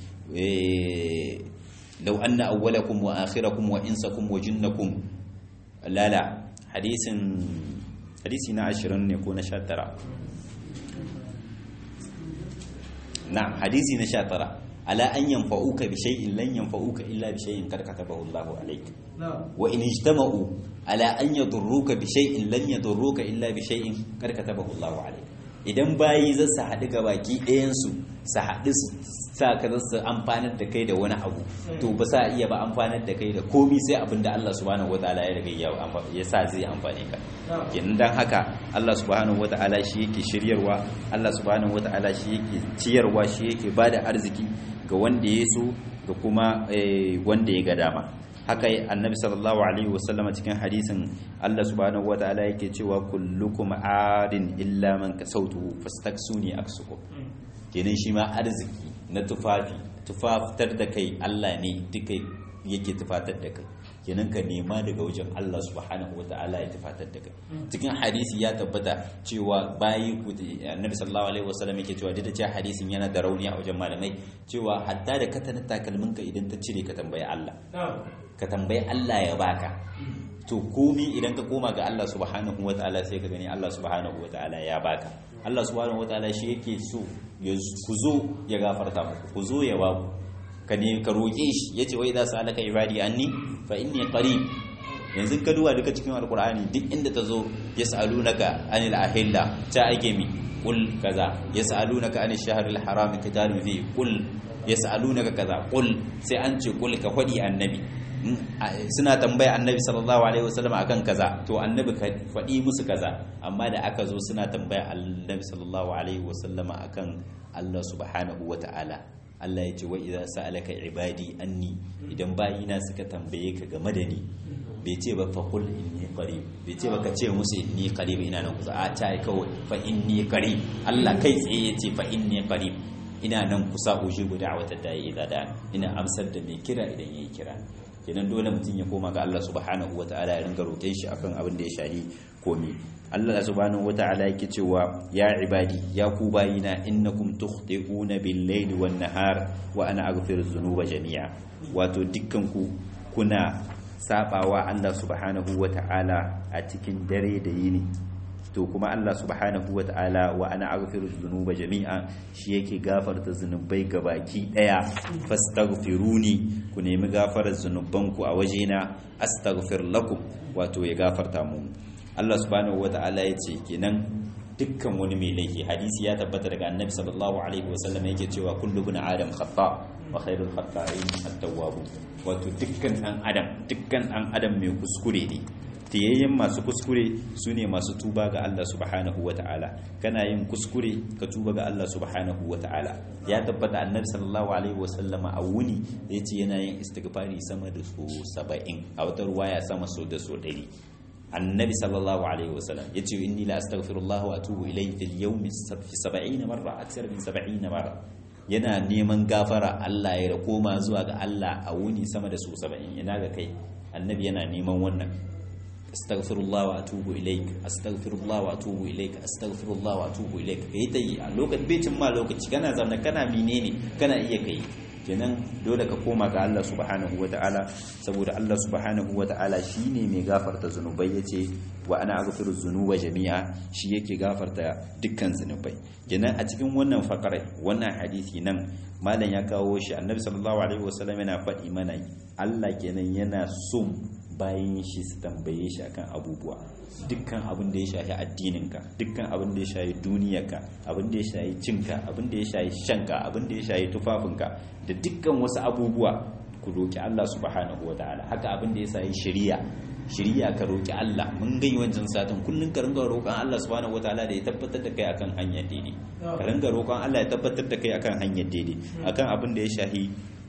law anna awwalakum wa akhirakum wa insakum wa jinnakum lala hadisin hadisi na 20 ne ko na 19 na'am hadisi na 19 ala an yanfa'uka bi shay'in lan yanfa'uka illa bi shay'in qad katabahu Allahu alayk wa in ijtama'u ala an yadurruka bi shay'in lan yadurruka illa bi shay'in qad katabahu Allahu alayk idan bayi za su haɗu ga baki ɗayan su su haɗu su sa ka za su amfanar da kai da wani abu to ba sa iya ba amfanar da kai da komi sai abin da Allah subhanahu wataala ya riga ya sa zai amfane ka kenan dan haka Allah subhanahu wataala shi yake shiryarwa Allah subhanahu wataala shi yake ciyarwa shi yake bada arziki ga wanda ya so ga kuma wanda ya ga dama haka annabi sallallahu alaihi wasallam cikin hadisin Allah subhanahu wataala yake cewa kullukum adin illa man kasautu fastaksuni aksukum kenan shi ma arziki na tufafi tufafitar da kai Allah ne duka yake tufatar da kai kenan ka nema daga wajen Allah subhanahu wataala ya tufatar da kai cikin hadisi ya tabbata cewa bayi annabi sallallahu alaihi wasallam yake cewa duk da cewa hadisin yana da rauni a wajen malamai cewa hatta da katanin takalmin ka idan ta cire ka tambayi Allah ka tambayi Allah ya baka to komi idan ka koma ga Allah subhanahu wataala sai ka gani Allah subhanahu wataala ya baka Allah subhanahu wataala shi yake so ku zo ya gafarta muku ku zo ya baku ka ne ka roƙe shi yace wai za su alaka ibadi anni fa inni qarib yanzu ka duba duka cikin alqur'ani duk inda ta zo yas'alunaka anil ahilla ta ake mi qul kaza yas'alunaka anil shahril haram qitalun fi qul yas'alunaka kaza qul sai an ce qul ka fadi annabi suna tambaya annabi sallallahu alaihi wasallam akan kaza to annabi ka faɗi musu kaza amma da aka zo suna tambaya annabi sallallahu alaihi wasallam akan Allah subhanahu wata'ala Allah ya ce wa idza sa'alaka ibadi anni idan bayina suka tambaye ka game da ni bai ce ba fa qul inni qarib bai ce ba ka ce musu inni qarib ina nan kusa a ta kawai fa inni qarib Allah kai tsaye ya ce fa inni qarib ina nan kusa ujibu da'wata da'i idza da ina amsar da mai kira idan yayi kira kenan dole mutum ya koma ga Allah subhanahu wata'ala ya ringa roƙen shi akan abin da ya shahi komi Allah subhanahu wata'ala yake cewa ya ibadi ya ku bayina innakum tukhti'una bil-layli wan-nahar wa ana aghfiru dhunuba jami'a wato dukkan ku kuna sabawa Allah subhanahu wata'ala a cikin dare da yini to kuma Allah subhanahu wata'ala wa ana aghfiru dhunuba jami'a shi yake gafarta zunubai gabaki daya fastaghfiruni ku nemi gafarar zunubanku a wajena astaghfir lakum wato ya gafarta mu Allah subhanahu wata'ala ya ce kenan dukkan wani mai laifi hadisi ya tabbata daga annabi sallallahu alaihi wasallam yake cewa kullu bin adam khata wa khairul khata'in at-tawwab wato dukkan dan adam dukkan dan adam mai kuskure ne tiyayyen masu kuskure su ne masu tuba ga Allah subhanahu wa ta'ala kana yin kuskure ka tuba ga Allah subhanahu wa ta'ala ya tabbata annabi sallallahu alaihi wa sallama a wuni ya ce yana yin istighfari sama da so saba'in a wata ruwaya sama so da so ɗari annabi sallallahu alaihi wa sallam ya ce inni la astaghfirullah wa atubu ilayhi fil yawmi fi 70 marra aksar min 70 marra yana neman gafara Allah ya koma zuwa ga Allah a wuni sama da so 70 yana ga kai annabi yana neman wannan astaghfirullah wa atubu ilaik astaghfirullah wa atubu ilaik astaghfirullah wa atubu ilaik kai ta yi a lokacin becin ma lokaci kana zaune kana menene kana iya kai kenan dole ka koma ga Allah subhanahu ta'ala saboda Allah subhanahu ta'ala shine mai gafarta zunubai yace wa ana aghfiru dhunuba jami'a shi yake gafarta dukkan zunubai kenan a cikin wannan fakarai wannan hadisi nan malam ya kawo shi annabi sallallahu alaihi wasallam yana faɗi mana Allah kenan yana son bayan shi su tambaye shi akan abubuwa dukkan abin da ya shafi addininka dukkan abin da ya shafi duniyarka abin da ya shafi cinka abin da ya shafi shanka abin da ya shafi tufafinka da dukkan wasu abubuwa ku roki Allah subhanahu wataala haka abin da ya shafi shari'a shari'a ka roki Allah mun gai wancan satin kullun ka ringa roƙon Allah subhanahu wataala da ya tabbatar da kai akan hanyar daidai ka ringa roƙon Allah ya tabbatar da kai akan hanyar daidai akan abin da ya shafi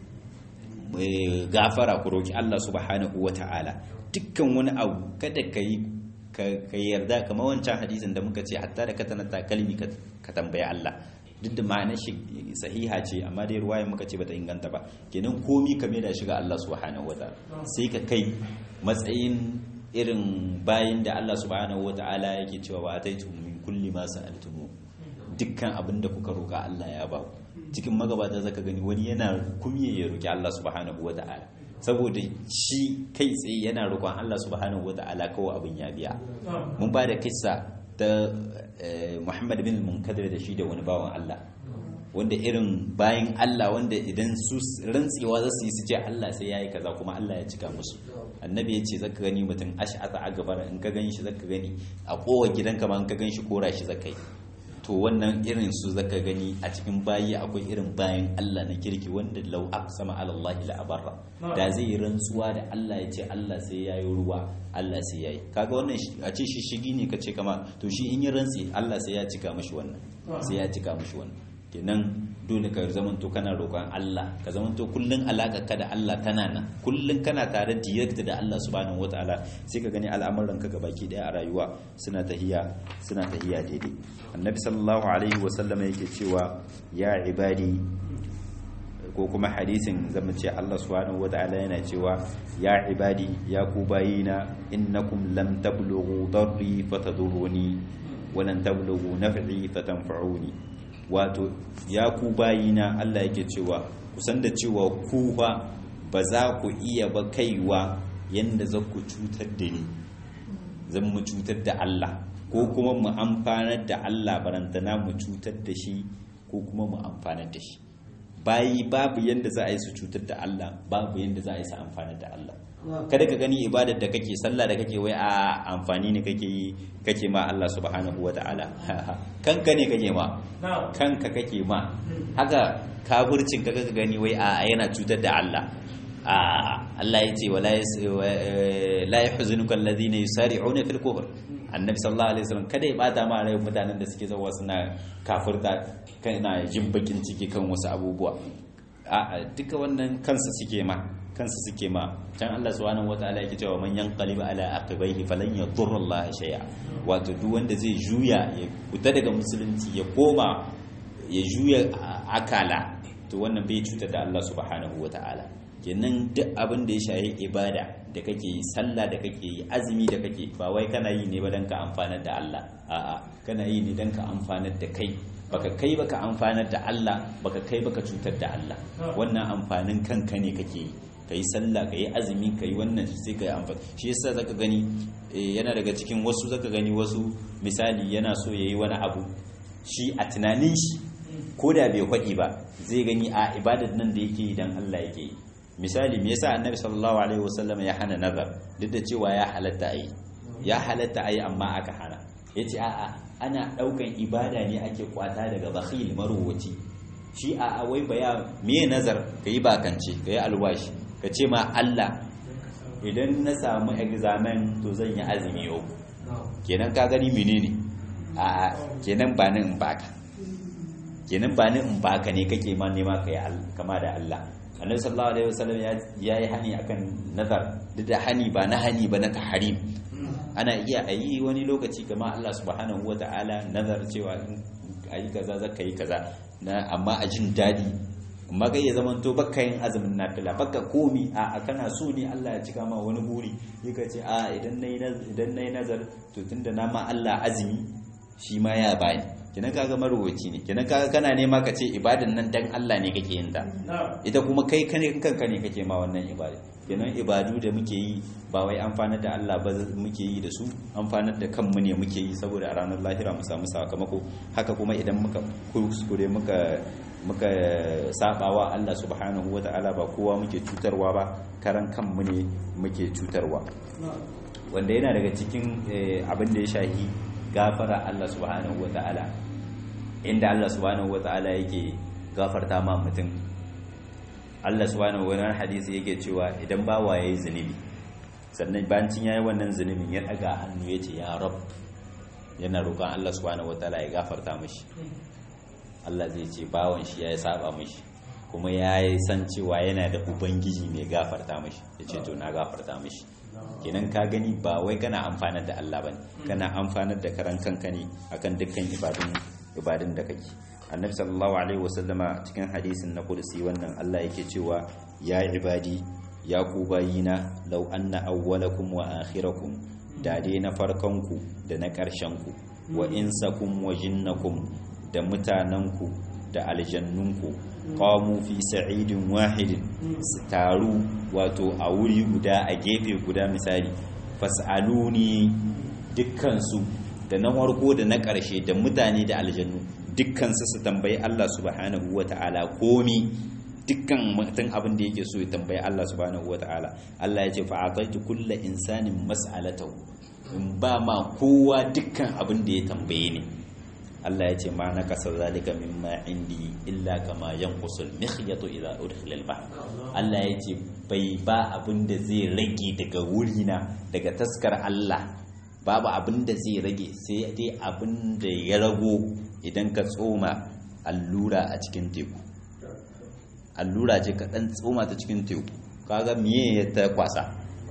gafara ku roki Allah subhanahu wata'ala dukkan wani abu kada ka yi ka yarda kamar wancan hadisin da muka ce hatta da ka tana takalmi ka tambayi Allah duk da ma'anar shi sahiha ce amma dai ruwayan muka ce bata inganta ba kenan komi ka da shi ga Allah subhanahu wata'ala sai ka kai matsayin irin bayin da Allah subhanahu wata'ala yake cewa wa ataitu min kulli ma sa'altumu dukkan abin da kuka roka Allah ya ba ku cikin magabata zaka gani wani yana kumye ya roki Allah subhanahu wata'ala saboda shi kai tsaye yana roƙon Allah subhanahu wata'ala kawai abin ya biya mun ba da kissa ta Muhammad bin Munkadir da shi da wani bawan Allah wanda irin bayan Allah wanda idan su rantsewa za su yi su ce Allah sai yayi kaza kuma Allah ya cika musu annabi ya ce zaka gani mutum ash'ata a gabar in ka gani shi zaka gani a kowa gidanka ma in ka gani shi kora shi zaka yi to wannan irin su zaka gani a cikin bayi akwai irin bayan Allah na kirki wanda lau aqsama ala Allah la abarra da zai yi rantsuwa da Allah ya ce Allah sai yayi ruwa Allah sai yayi kaga wannan a ce shi shigi ne kace kama to shi in yi rantsi Allah sai ya cika mishi wannan sai ya cika mishi wannan kenan dole ka zamanto kana roƙon Allah ka zamanto kullun alaƙa ka da Allah tana nan kullun kana tare direct da Allah subhanahu wataala sai ka gani al'amuran ka gabaki daya a rayuwa suna tahiya suna tahiya daidai annabi sallallahu alaihi wa sallam yake cewa ya ibadi ko kuma hadisin zama ce Allah subhanahu wataala yana cewa ya ibadi ya ku bayina innakum lam tablughu darri fatadurruni wa lan tablughu naf'i fatanfa'uni wato ya ku bayina Allah yake cewa kusan da cewa ku ba ba za ku iya ba kaiwa yanda za ku cutar da ni zan mu cutar da Allah ko kuma mu amfanar da Allah barantana mu cutar da shi ko kuma mu amfanar da shi bayi babu yanda za a yi su cutar da Allah babu yanda za a yi su amfanar da Allah kada ka gani ibadar da kake sallah da kake wai a amfani ne kake yi kake ma Allah subhanahu wata'ala kanka ne kake ma kanka kake ma haka kafircin ka ka gani wai a yana cutar da Allah a Allah ya ce wala la yahzunuka alladhina yusari'una fil kufr annabi sallallahu alaihi wasallam kada ya bata ma rai mutanen da suke zawa suna kafirta kana jin bakin ciki kan wasu abubuwa a duka wannan kansa suke ma kansa suke ma can Allah subhanahu wataala yake cewa man yanqalib ala aqibaihi falan yadurra Allah shay'a wato duk wanda zai juya ya fita daga musulunci ya koma ya juya akala to wannan bai cutar da Allah subhanahu wataala kenan duk abin da ya shayi ibada da kake yi sallah da kake yi azumi da kake ba wai kana yi ne ba dan ka amfanar da Allah a'a kana yi ne dan ka amfanar da kai baka kai baka amfanar da Allah baka kai baka cutar da Allah wannan amfanin kanka ne kake yi ka yi sallah ka yi azumi ka yi wannan sai ka yi amfani shi yasa zaka gani yana daga cikin wasu zaka gani wasu misali yana so ya yi wani abu shi a tunanin shi ko da bai faɗi ba zai gani a ibadar nan da yake yi dan Allah yake yi misali me yasa annabi sallallahu alaihi wasallam ya hana nazar duk da cewa ya halatta ayi ya halatta ayi amma aka hana yace a'a ana daukan ibada ne ake kwata daga bakhil maruwaci shi a wai baya me nazar kai bakance kai alwashi ka ce ma Allah idan na samu examen to zan yi azumi yau kenan ka gani menene a kenan ba ni in baka kenan ba ni in baka ne kake ma nema kai kama da Allah annabi sallallahu alaihi wasallam ya yi hani akan nazar duk da hani ba na hani ba na tahrim ana iya ayi wani lokaci kama Allah subhanahu wataala nazar cewa ayi kaza zaka yi kaza na amma a jin dadi amma kai ya zamanto bakka yin azumin nafila bakka komi a kana so ne Allah ya cika ma wani buri yaka ce a idan nayi idan nayi nazar to tunda na ma Allah azumi shi ma ya bani kenan kaga marwaci ne kenan kaga kana nema ka ce ibadan nan dan Allah ne kake yin ta ita kuma kai kane kanka ne kake ma wannan ibada kenan ibadu da muke yi ba wai amfanar da Allah ba muke yi da su amfanar da kanmu ne muke yi saboda a ranar lahira mu samu sakamako haka kuma idan muka kuskure muka muka sabawa Allah subhanahu wata'ala ba kowa muke cutarwa ba karan kanmu ne muke cutarwa wanda yana daga cikin abin da ya shahi gafara Allah subhanahu wata'ala inda Allah subhanahu wata'ala yake gafarta ma mutum Allah subhanahu wa ta'ala hadisi yake cewa idan bawa yayi zunubi sannan bancin yayi wannan zunubin ya daga hannu yace ya rab yana roƙon Allah subhanahu wata'ala ya gafarta mishi Allah zai ce bawan shi ya saba mishi kuma ya yi san cewa yana da ubangiji mai gafarta mishi ya ce to na gafarta mishi kenan ka gani ba wai kana amfanar da Allah bane kana amfanar da karan kanka ne akan dukkan ibadun ibadun da kake annabi sallallahu alaihi wasallama cikin hadisin na kudusi wannan Allah yake cewa ya ibadi ya ku bayina law anna awwalakum wa akhirakum da dai na farkonku da na ƙarshenku wa insakum wa jinnakum da mutanenku da aljannunku qamu fi sa'idin wahidin su taru wato a wuri guda a gefe guda misali fas'aluni dukkansu da na farko da na ƙarshe da mutane da aljannu dukkansu su tambayi Allah subhanahu wata'ala komi dukkan mutum abin da yake so ya tambayi Allah subhanahu wata'ala Allah ya ce fa'ataitu kulla insanin mas'alatahu in ba ma kowa dukkan abin da ya tambaye ni Allah ya ce ma na kasar zalika mimma indi illa kama yanqusul mikhyatu idza udkhila al-bahr Allah ya ce bai ba abin da zai rage daga wurina daga taskar Allah babu abin da zai rage sai dai abin da ya rago idan ka tsoma allura a cikin teku allura ce ka dan tsoma ta cikin teku kaga miye ya ta kwasa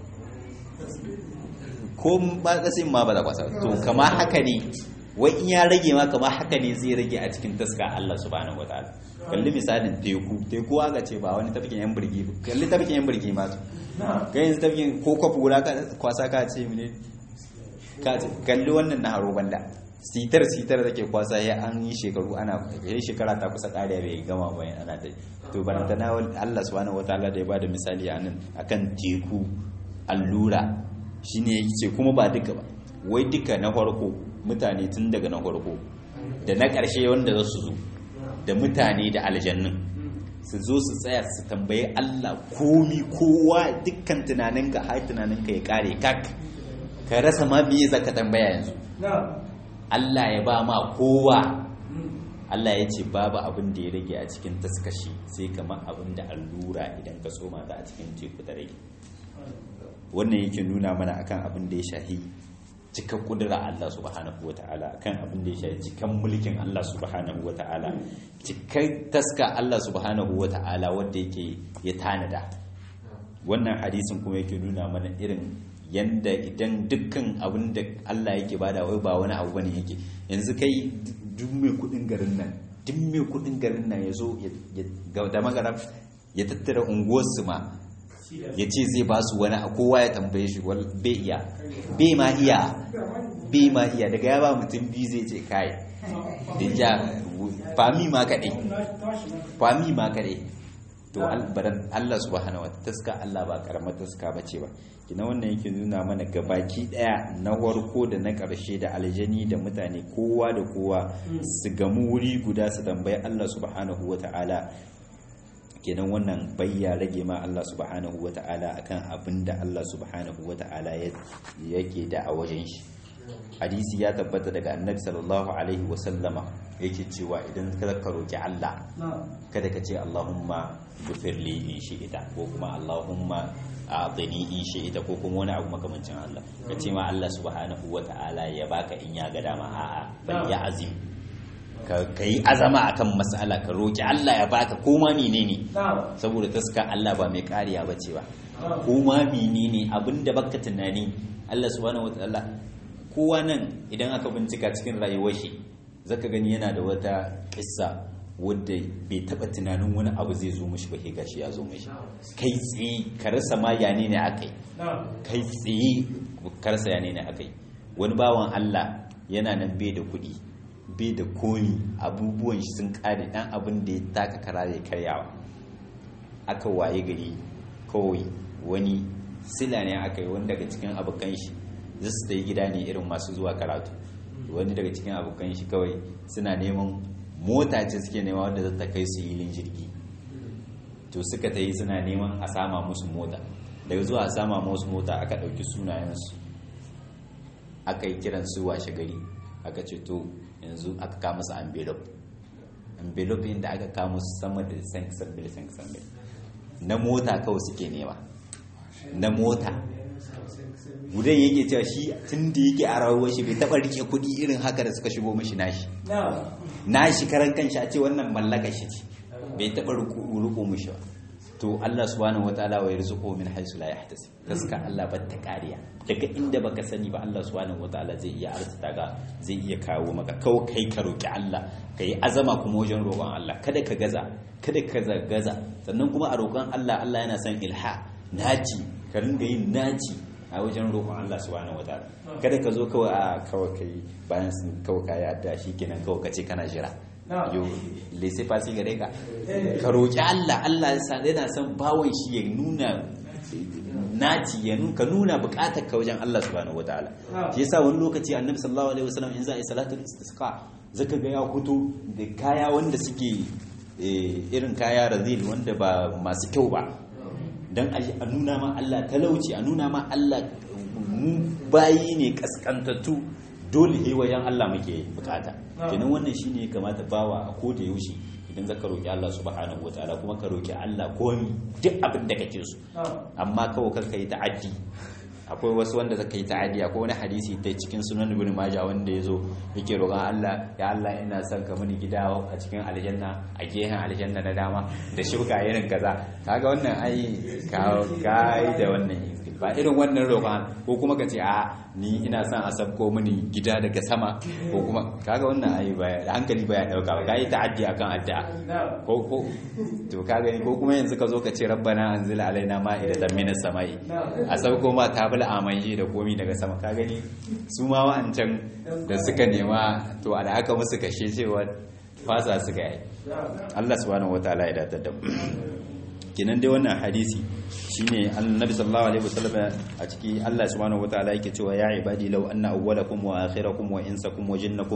ko ba kasin ma ba da kwasa to kama haka ne wai in ya rage ma kama haka ne zai rage a cikin taska Allah subhanahu wataala kalli misalin teku teku aka ce ba wani tafikin yan birgi kalli tafikin yan birgi ma kai yanzu tafikin ko kwafi guda kwasa ka ce mene kalli wannan na haro banda sitar sitar da ke kwasa ya an yi shekaru ana ya shekara ta kusa kariya bai gama bayan ana ta to baranta na Allah subhanahu wataala da ya bada misali a nan akan teku allura shine yake kuma ba duka ba wai duka na farko mutane tun daga na farko da na ƙarshe wanda za su zo da mutane da aljannun su zo su tsaya su tambayi Allah komi kowa dukkan tunaninka har tunaninka ya kare kak ka rasa ma me zaka tambaya yanzu Allah ya ba ma kowa Allah ya ce babu abin da ya rage a cikin taskashi sai kamar abin da allura idan ka soma ta a cikin teku ta rage wannan yake nuna mana akan abin da ya shahi cikan kudura Allah subhanahu wa ta'ala akan abin da ya shahi cikan mulkin Allah subhanahu wa ta'ala cikan taska Allah subhanahu wa ta'ala wanda yake ya tanada wannan hadisin kuma yake nuna mana irin yanda idan dukkan abin da Allah yake bada wai ba wani abu bane yake yanzu kai duk mai kudin garin nan duk mai kudin garin nan ya zo da magana ya tattara unguwarsu ma ya ce zai ba su wani kowa ya tambaye shi bai iya bai ma iya bai ma iya daga ya ba mutum biyu zai ce kai da ja fami ma kaɗai fami ma kaɗai to Allah subhanahu wa taska Allah ba karamar taska bace ba kina wannan yake nuna mana gabaki daya na warko da na karshe da aljani da mutane kowa da kowa su gamu wuri guda su tambayi Allah subhanahu wa ta'ala kenan wannan bayya rage ma Allah subhanahu wa ta'ala akan abin da Allah subhanahu wa ta'ala yake da a wajen shi hadisi ya tabbata daga annabi sallallahu alaihi wa sallama yake cewa idan ka roki Allah kada ka ce Allahumma gufirli in shi'ita ko kuma Allahumma a'tini in shi'ita ko kuma wani abu makamancin Allah ka ce ma Allah subhanahu wa ta'ala ya baka in ya ga dama a'a bal ya azim ka yi azama akan mas'ala ka roki Allah ya baka ko ma menene saboda taska Allah ba mai kariya bace ba ko ma menene abinda baka tunani Allah subhanahu wa ta'ala kowa nan idan aka bincika cikin rayuwar shi zaka gani yana da wata kissa wadda bai taba tunanin wani abu zai zo mishi ba ke gashi ya zo mishi kai tsaye ka rasa ma yane ne akai kai tsaye ka rasa yane ne akai wani bawan Allah yana nan bai da kuɗi bai da komi abubuwan shi sun kare dan abin da ya taka kara ya karyawa aka waye gari kawai wani sila ne aka yi wani daga cikin abokan shi zasu da gida ne irin masu zuwa karatu wani daga cikin abokan shi kawai suna neman mota ce suke nema wadda za ta kai su yilin jirgi to suka ta yi suna neman a sama musu mota daga zuwa a sama musu mota aka ɗauki sunayensu aka yi kiran su washe gari aka ce to yanzu aka kama su envelope envelope inda aka kama su sama da sankisambil sankisambil na mota kawai suke nema na mota gudan yake cewa shi tun da yake a rawar shi bai taba rike kudi irin haka da suka shigo mashi nashi nashi karan kanshi a ce wannan mallaka shi ce bai taba riko mashi ba to Allah subhanahu wataala wa yarzuqu min haythu la yahtasib gaska Allah ba ta kariya daga inda baka sani ba Allah subhanahu wataala zai iya arzuta ga zai iya kawo maka kawai kai ka roki Allah kai azama kuma wajen roƙon Allah kada ka gaza kada ka gaza sannan kuma a roƙon Allah Allah yana son ilha naci ka ringa yin naci a wajen roƙon Allah subhanahu wataala kada ka zo kawai a kawai kai bayan sun kawai ka yadda shi kenan kawai ka ce kana jira yo lese fasi gare ka ka roƙi Allah Allah yana son bawon shi ya nuna naci ya ka nuna buƙatar ka wajen Allah subhanahu wataala shi yasa wani lokaci annabi sallallahu alaihi wasallam in za a yi salatul istisqa zaka ga ya fito da kaya wanda suke irin kaya razil wanda ba masu kyau ba don a nuna ma Allah talauci a nuna ma Allah mu bayi ne kaskantattu dole he wajen Allah muke bukata kenan wannan shine kamata bawa a koda yaushe idan zaka roki Allah subhanahu wataala kuma ka roki Allah komi duk abin da kake so amma kawai kar yi ta'addi akwai wasu wanda zaka yi ta'addi akwai wani hadisi ta cikin sunan ibn majah wanda yazo yake roƙon Allah ya Allah ina son ka mini gida a cikin aljanna a gehen aljanna na dama da shuka irin kaza kaga wannan ai ka kai da wannan ba irin wannan roƙon ko kuma ka ce a ni ina son a sabko mini gida daga sama ko kuma kaga wannan ai ba hankali ba ya dauka ba kai ta'addi akan addu'a ko ko to ka gani ko kuma yanzu ka zo ka ce rabbana anzil alaina ma'idatan minas samai a sabko ma tabul amanji da komi daga sama ka gani su ma wa'ancan da suka nema to da aka musu kashe cewa fasa suka yi Allah subhanahu wataala ya datar da mu kenan dai wannan hadisi shine annabi sallallahu alaihi wasallam a ciki Allah subhanahu wataala yake cewa ya ibadi law anna awwalakum wa akhirakum wa insakum wa jinnakum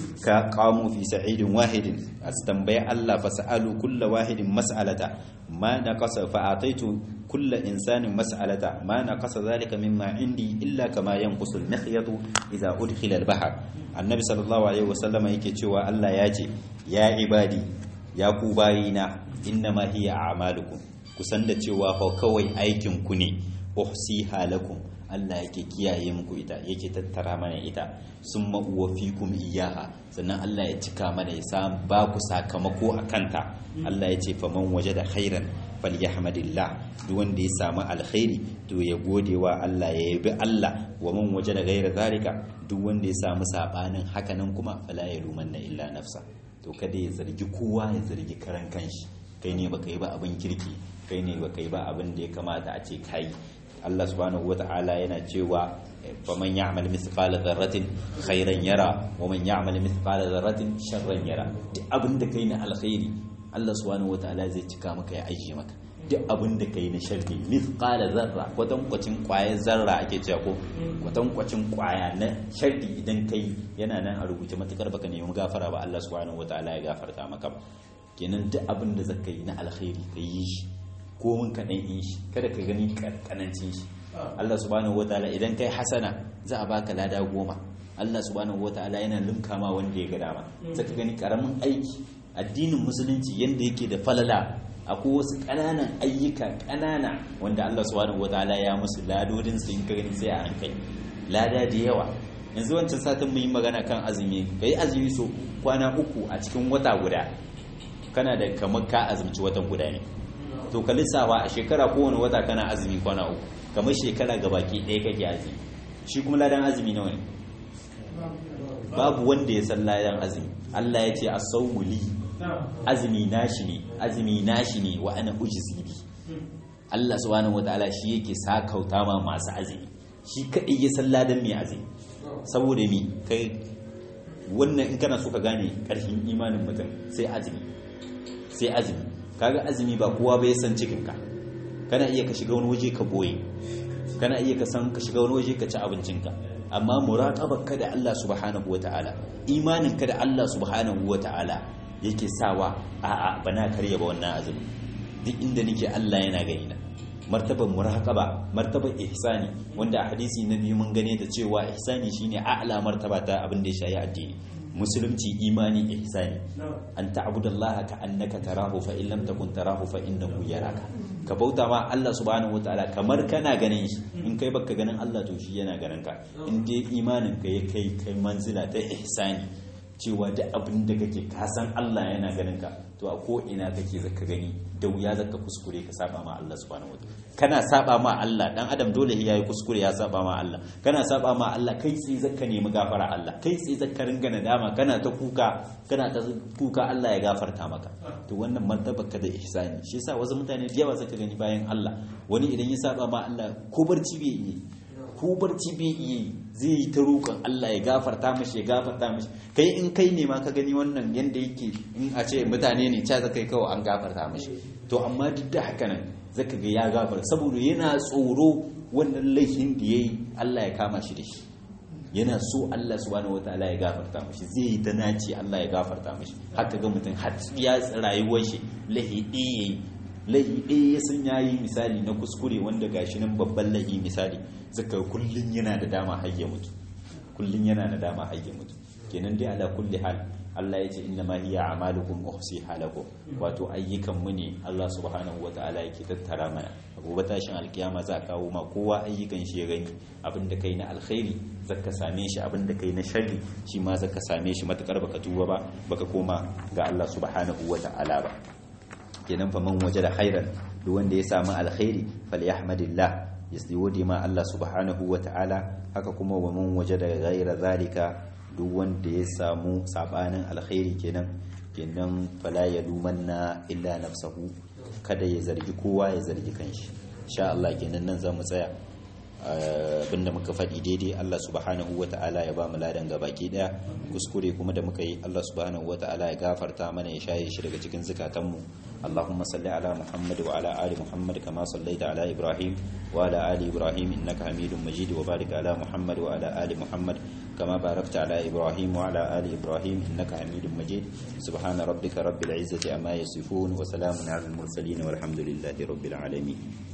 ka qamu fi sa'idin wahidin astambai Allah fasalu kullu wahidin mas'alata ma naqasa fa ataitu kullu insanin mas'alata ma naqasa dhalika mimma indi illa kama yanqusu al-mikhyatu idha udkhila al-bahr annabi sallallahu alaihi wasallam yake cewa Allah ya ce ya ibadi ya ku bayina innama hiya a'malukum kusan da cewa fa kawai aikin ku ne uhsiha lakum Allah yake kiyaye muku ita yake tattara mana ita summa uwafikum iyaha sannan Allah ya cika mana ya sa ba ku sakamako a kanta Allah ya ce faman wajada khairan falyahmadillah duk wanda ya samu alkhairi to ya gode wa Allah ya yabi Allah wa man wajada ghaira zalika duk wanda ya samu sabanin hakanan kuma fala yalumanna illa nafsa to kada ya zargi kowa ya zargi karan kanshi kai ne baka yi ba abin kirki kai ne baka yi ba abin da ya kamata a ce kai Allah subhanahu wata'ala yana cewa faman ya'mal mithqala dharratin khairan yara wa man ya'mal mithqala dharratin sharran yara duk abin da kai na alkhairi Allah subhanahu wata'ala zai cika maka ya ajiye maka duk abin da kai na sharri mithqala zarra kwatankwacin kwayar zarra ake cewa ko kwatankwacin kwaya na sharri idan kai yana nan a rubuce matukar baka nemi gafara ba Allah subhanahu wata'ala ya gafarta maka ba kenan duk abin da zaka yi na alkhairi ka yi shi ko mun kaɗan yi shi kada ka gani kanancin shi Allah subhanahu wataala idan kai hasana za a baka lada goma Allah subhanahu wataala yana limka ma wanda ya ga dama saka gani karamin aiki addinin musulunci yanda yake da falala akwai wasu ƙananan ayyuka ƙanana wanda Allah subhanahu wataala ya musu ladodin su in ka gani sai a hankali lada da yawa yanzu wancan satin mun yi magana kan azumi kai azumi so kwana uku a cikin wata guda kana da kamar ka azumci watan guda ne to ka lissafa a shekara kowane wata kana azumi kwana uku kamar shekara ga baki ɗaya kake azumi shi kuma ladan azumi nawa ne babu wanda ya san ladan azumi Allah ya ce a saumuli azumi nashi ne azumi nashi ne wa ana ujzi bi Allah subhanahu wataala shi yake sakauta ma masu azumi shi kadai ya san ladan mai azumi saboda mi kai wannan in kana so ka gane karfin imanin mutum sai azumi sai azumi kaga azumi ba kowa bai san cikinka kana iya ka shiga wani waje ka boye kana iya ka san ka shiga wani waje ka ci abincinka amma muraqabar ka da Allah subhanahu wataala imanin ka da Allah subhanahu wataala yake sawa a'a bana karya ba wannan azumi duk inda nake Allah yana gani na martabar muraqaba martabar ihsani wanda a hadisi na biyu mun gane da cewa ihsani shine a'la martaba ta abin da ya shayi addini musulunci imani ihsani an ta'budallaha ka annaka tarahu fa in lam takun tarahu fa innahu yaraka ka bauta ma Allah subhanahu wataala kamar kana ganin shi in kai baka ganin Allah to shi yana ganin ka in dai imanin ka ya kai kai manzila ta ihsani cewa da abin da kake ka san Allah yana ganin ka to a ko ina kake zaka gani da wuya zaka kuskure ka saba ma Allah subhanahu wataala kana saba ma Allah dan adam dole ya yi kuskure ya saba ma Allah kana saba ma Allah kai tsaye zaka nemi gafara Allah kai tsaye zaka ringa nadama kana ta kuka kana ta kuka Allah ya gafarta maka to wannan martaba ka da ihsani shi yasa wasu mutane da yawa zaka gani bayan Allah wani idan ya saba ma Allah ko barci bai yi ko barci bai yi zai yi ta roƙon Allah ya gafarta mashi ya gafarta mashi kai in kai ne ma ka gani wannan yanda yake in a ce mutane ne ca zaka yi kawai an gafarta mashi to amma duk da haka nan zaka ga ya gafarta saboda yana tsoro wannan laifin da yayi Allah ya kama shi da shi yana so Allah subhanahu wataala ya gafarta mashi zai yi ta naci Allah ya gafarta mashi haka ga mutum har ya rayuwar shi lahi ɗaya lahi ɗaya sun yayi misali na kuskure wanda gashi nan babban lahi misali zaka kullun yana da dama har ya mutu kullun yana da dama har ya mutu kenan dai ala kulli hal Allah ya ce inna ma hiya a'malukum uhsiha lakum wato ayyukan mu ne Allah subhanahu wataala yake tattara mana gobe tashin alkiyama za a kawo ma kowa ayyukan shi ya gani abinda kai na alkhairi zaka same shi abinda kai na sharri shi ma zaka same shi matakar baka tuba ba baka koma ga Allah subhanahu wataala ba kenan fa man wajada khairan duk wanda ya samu alkhairi falyahmadillah yasdi ma Allah subhanahu wataala haka kuma wa man wajada ghaira zalika duk wanda ya samu sabanin alkhairi kenan kenan fala ya lumanna illa nafsahu kada ya zargi kowa ya zargi kanshi insha Allah kenan nan zamu tsaya abinda muka faɗi daidai Allah subhanahu wa ta'ala ya ba mu ladan gabaki daya kuskure kuma da muka yi Allah subhanahu wa ta'ala ya gafarta mana ya shaye shi daga cikin zukatanmu Allahumma salli ala Muhammad wa ala ali Muhammad kama sallaita ala Ibrahim wa ala ali Ibrahim innaka Hamidum Majid wa barik ala Muhammad wa ala ali Muhammad kama barakta ala Ibrahim wa ala ali Ibrahim innaka Hamidum Majid subhana rabbika rabbil izzati amma yasifun wa salamun ala al mursalin walhamdulillahi rabbil alamin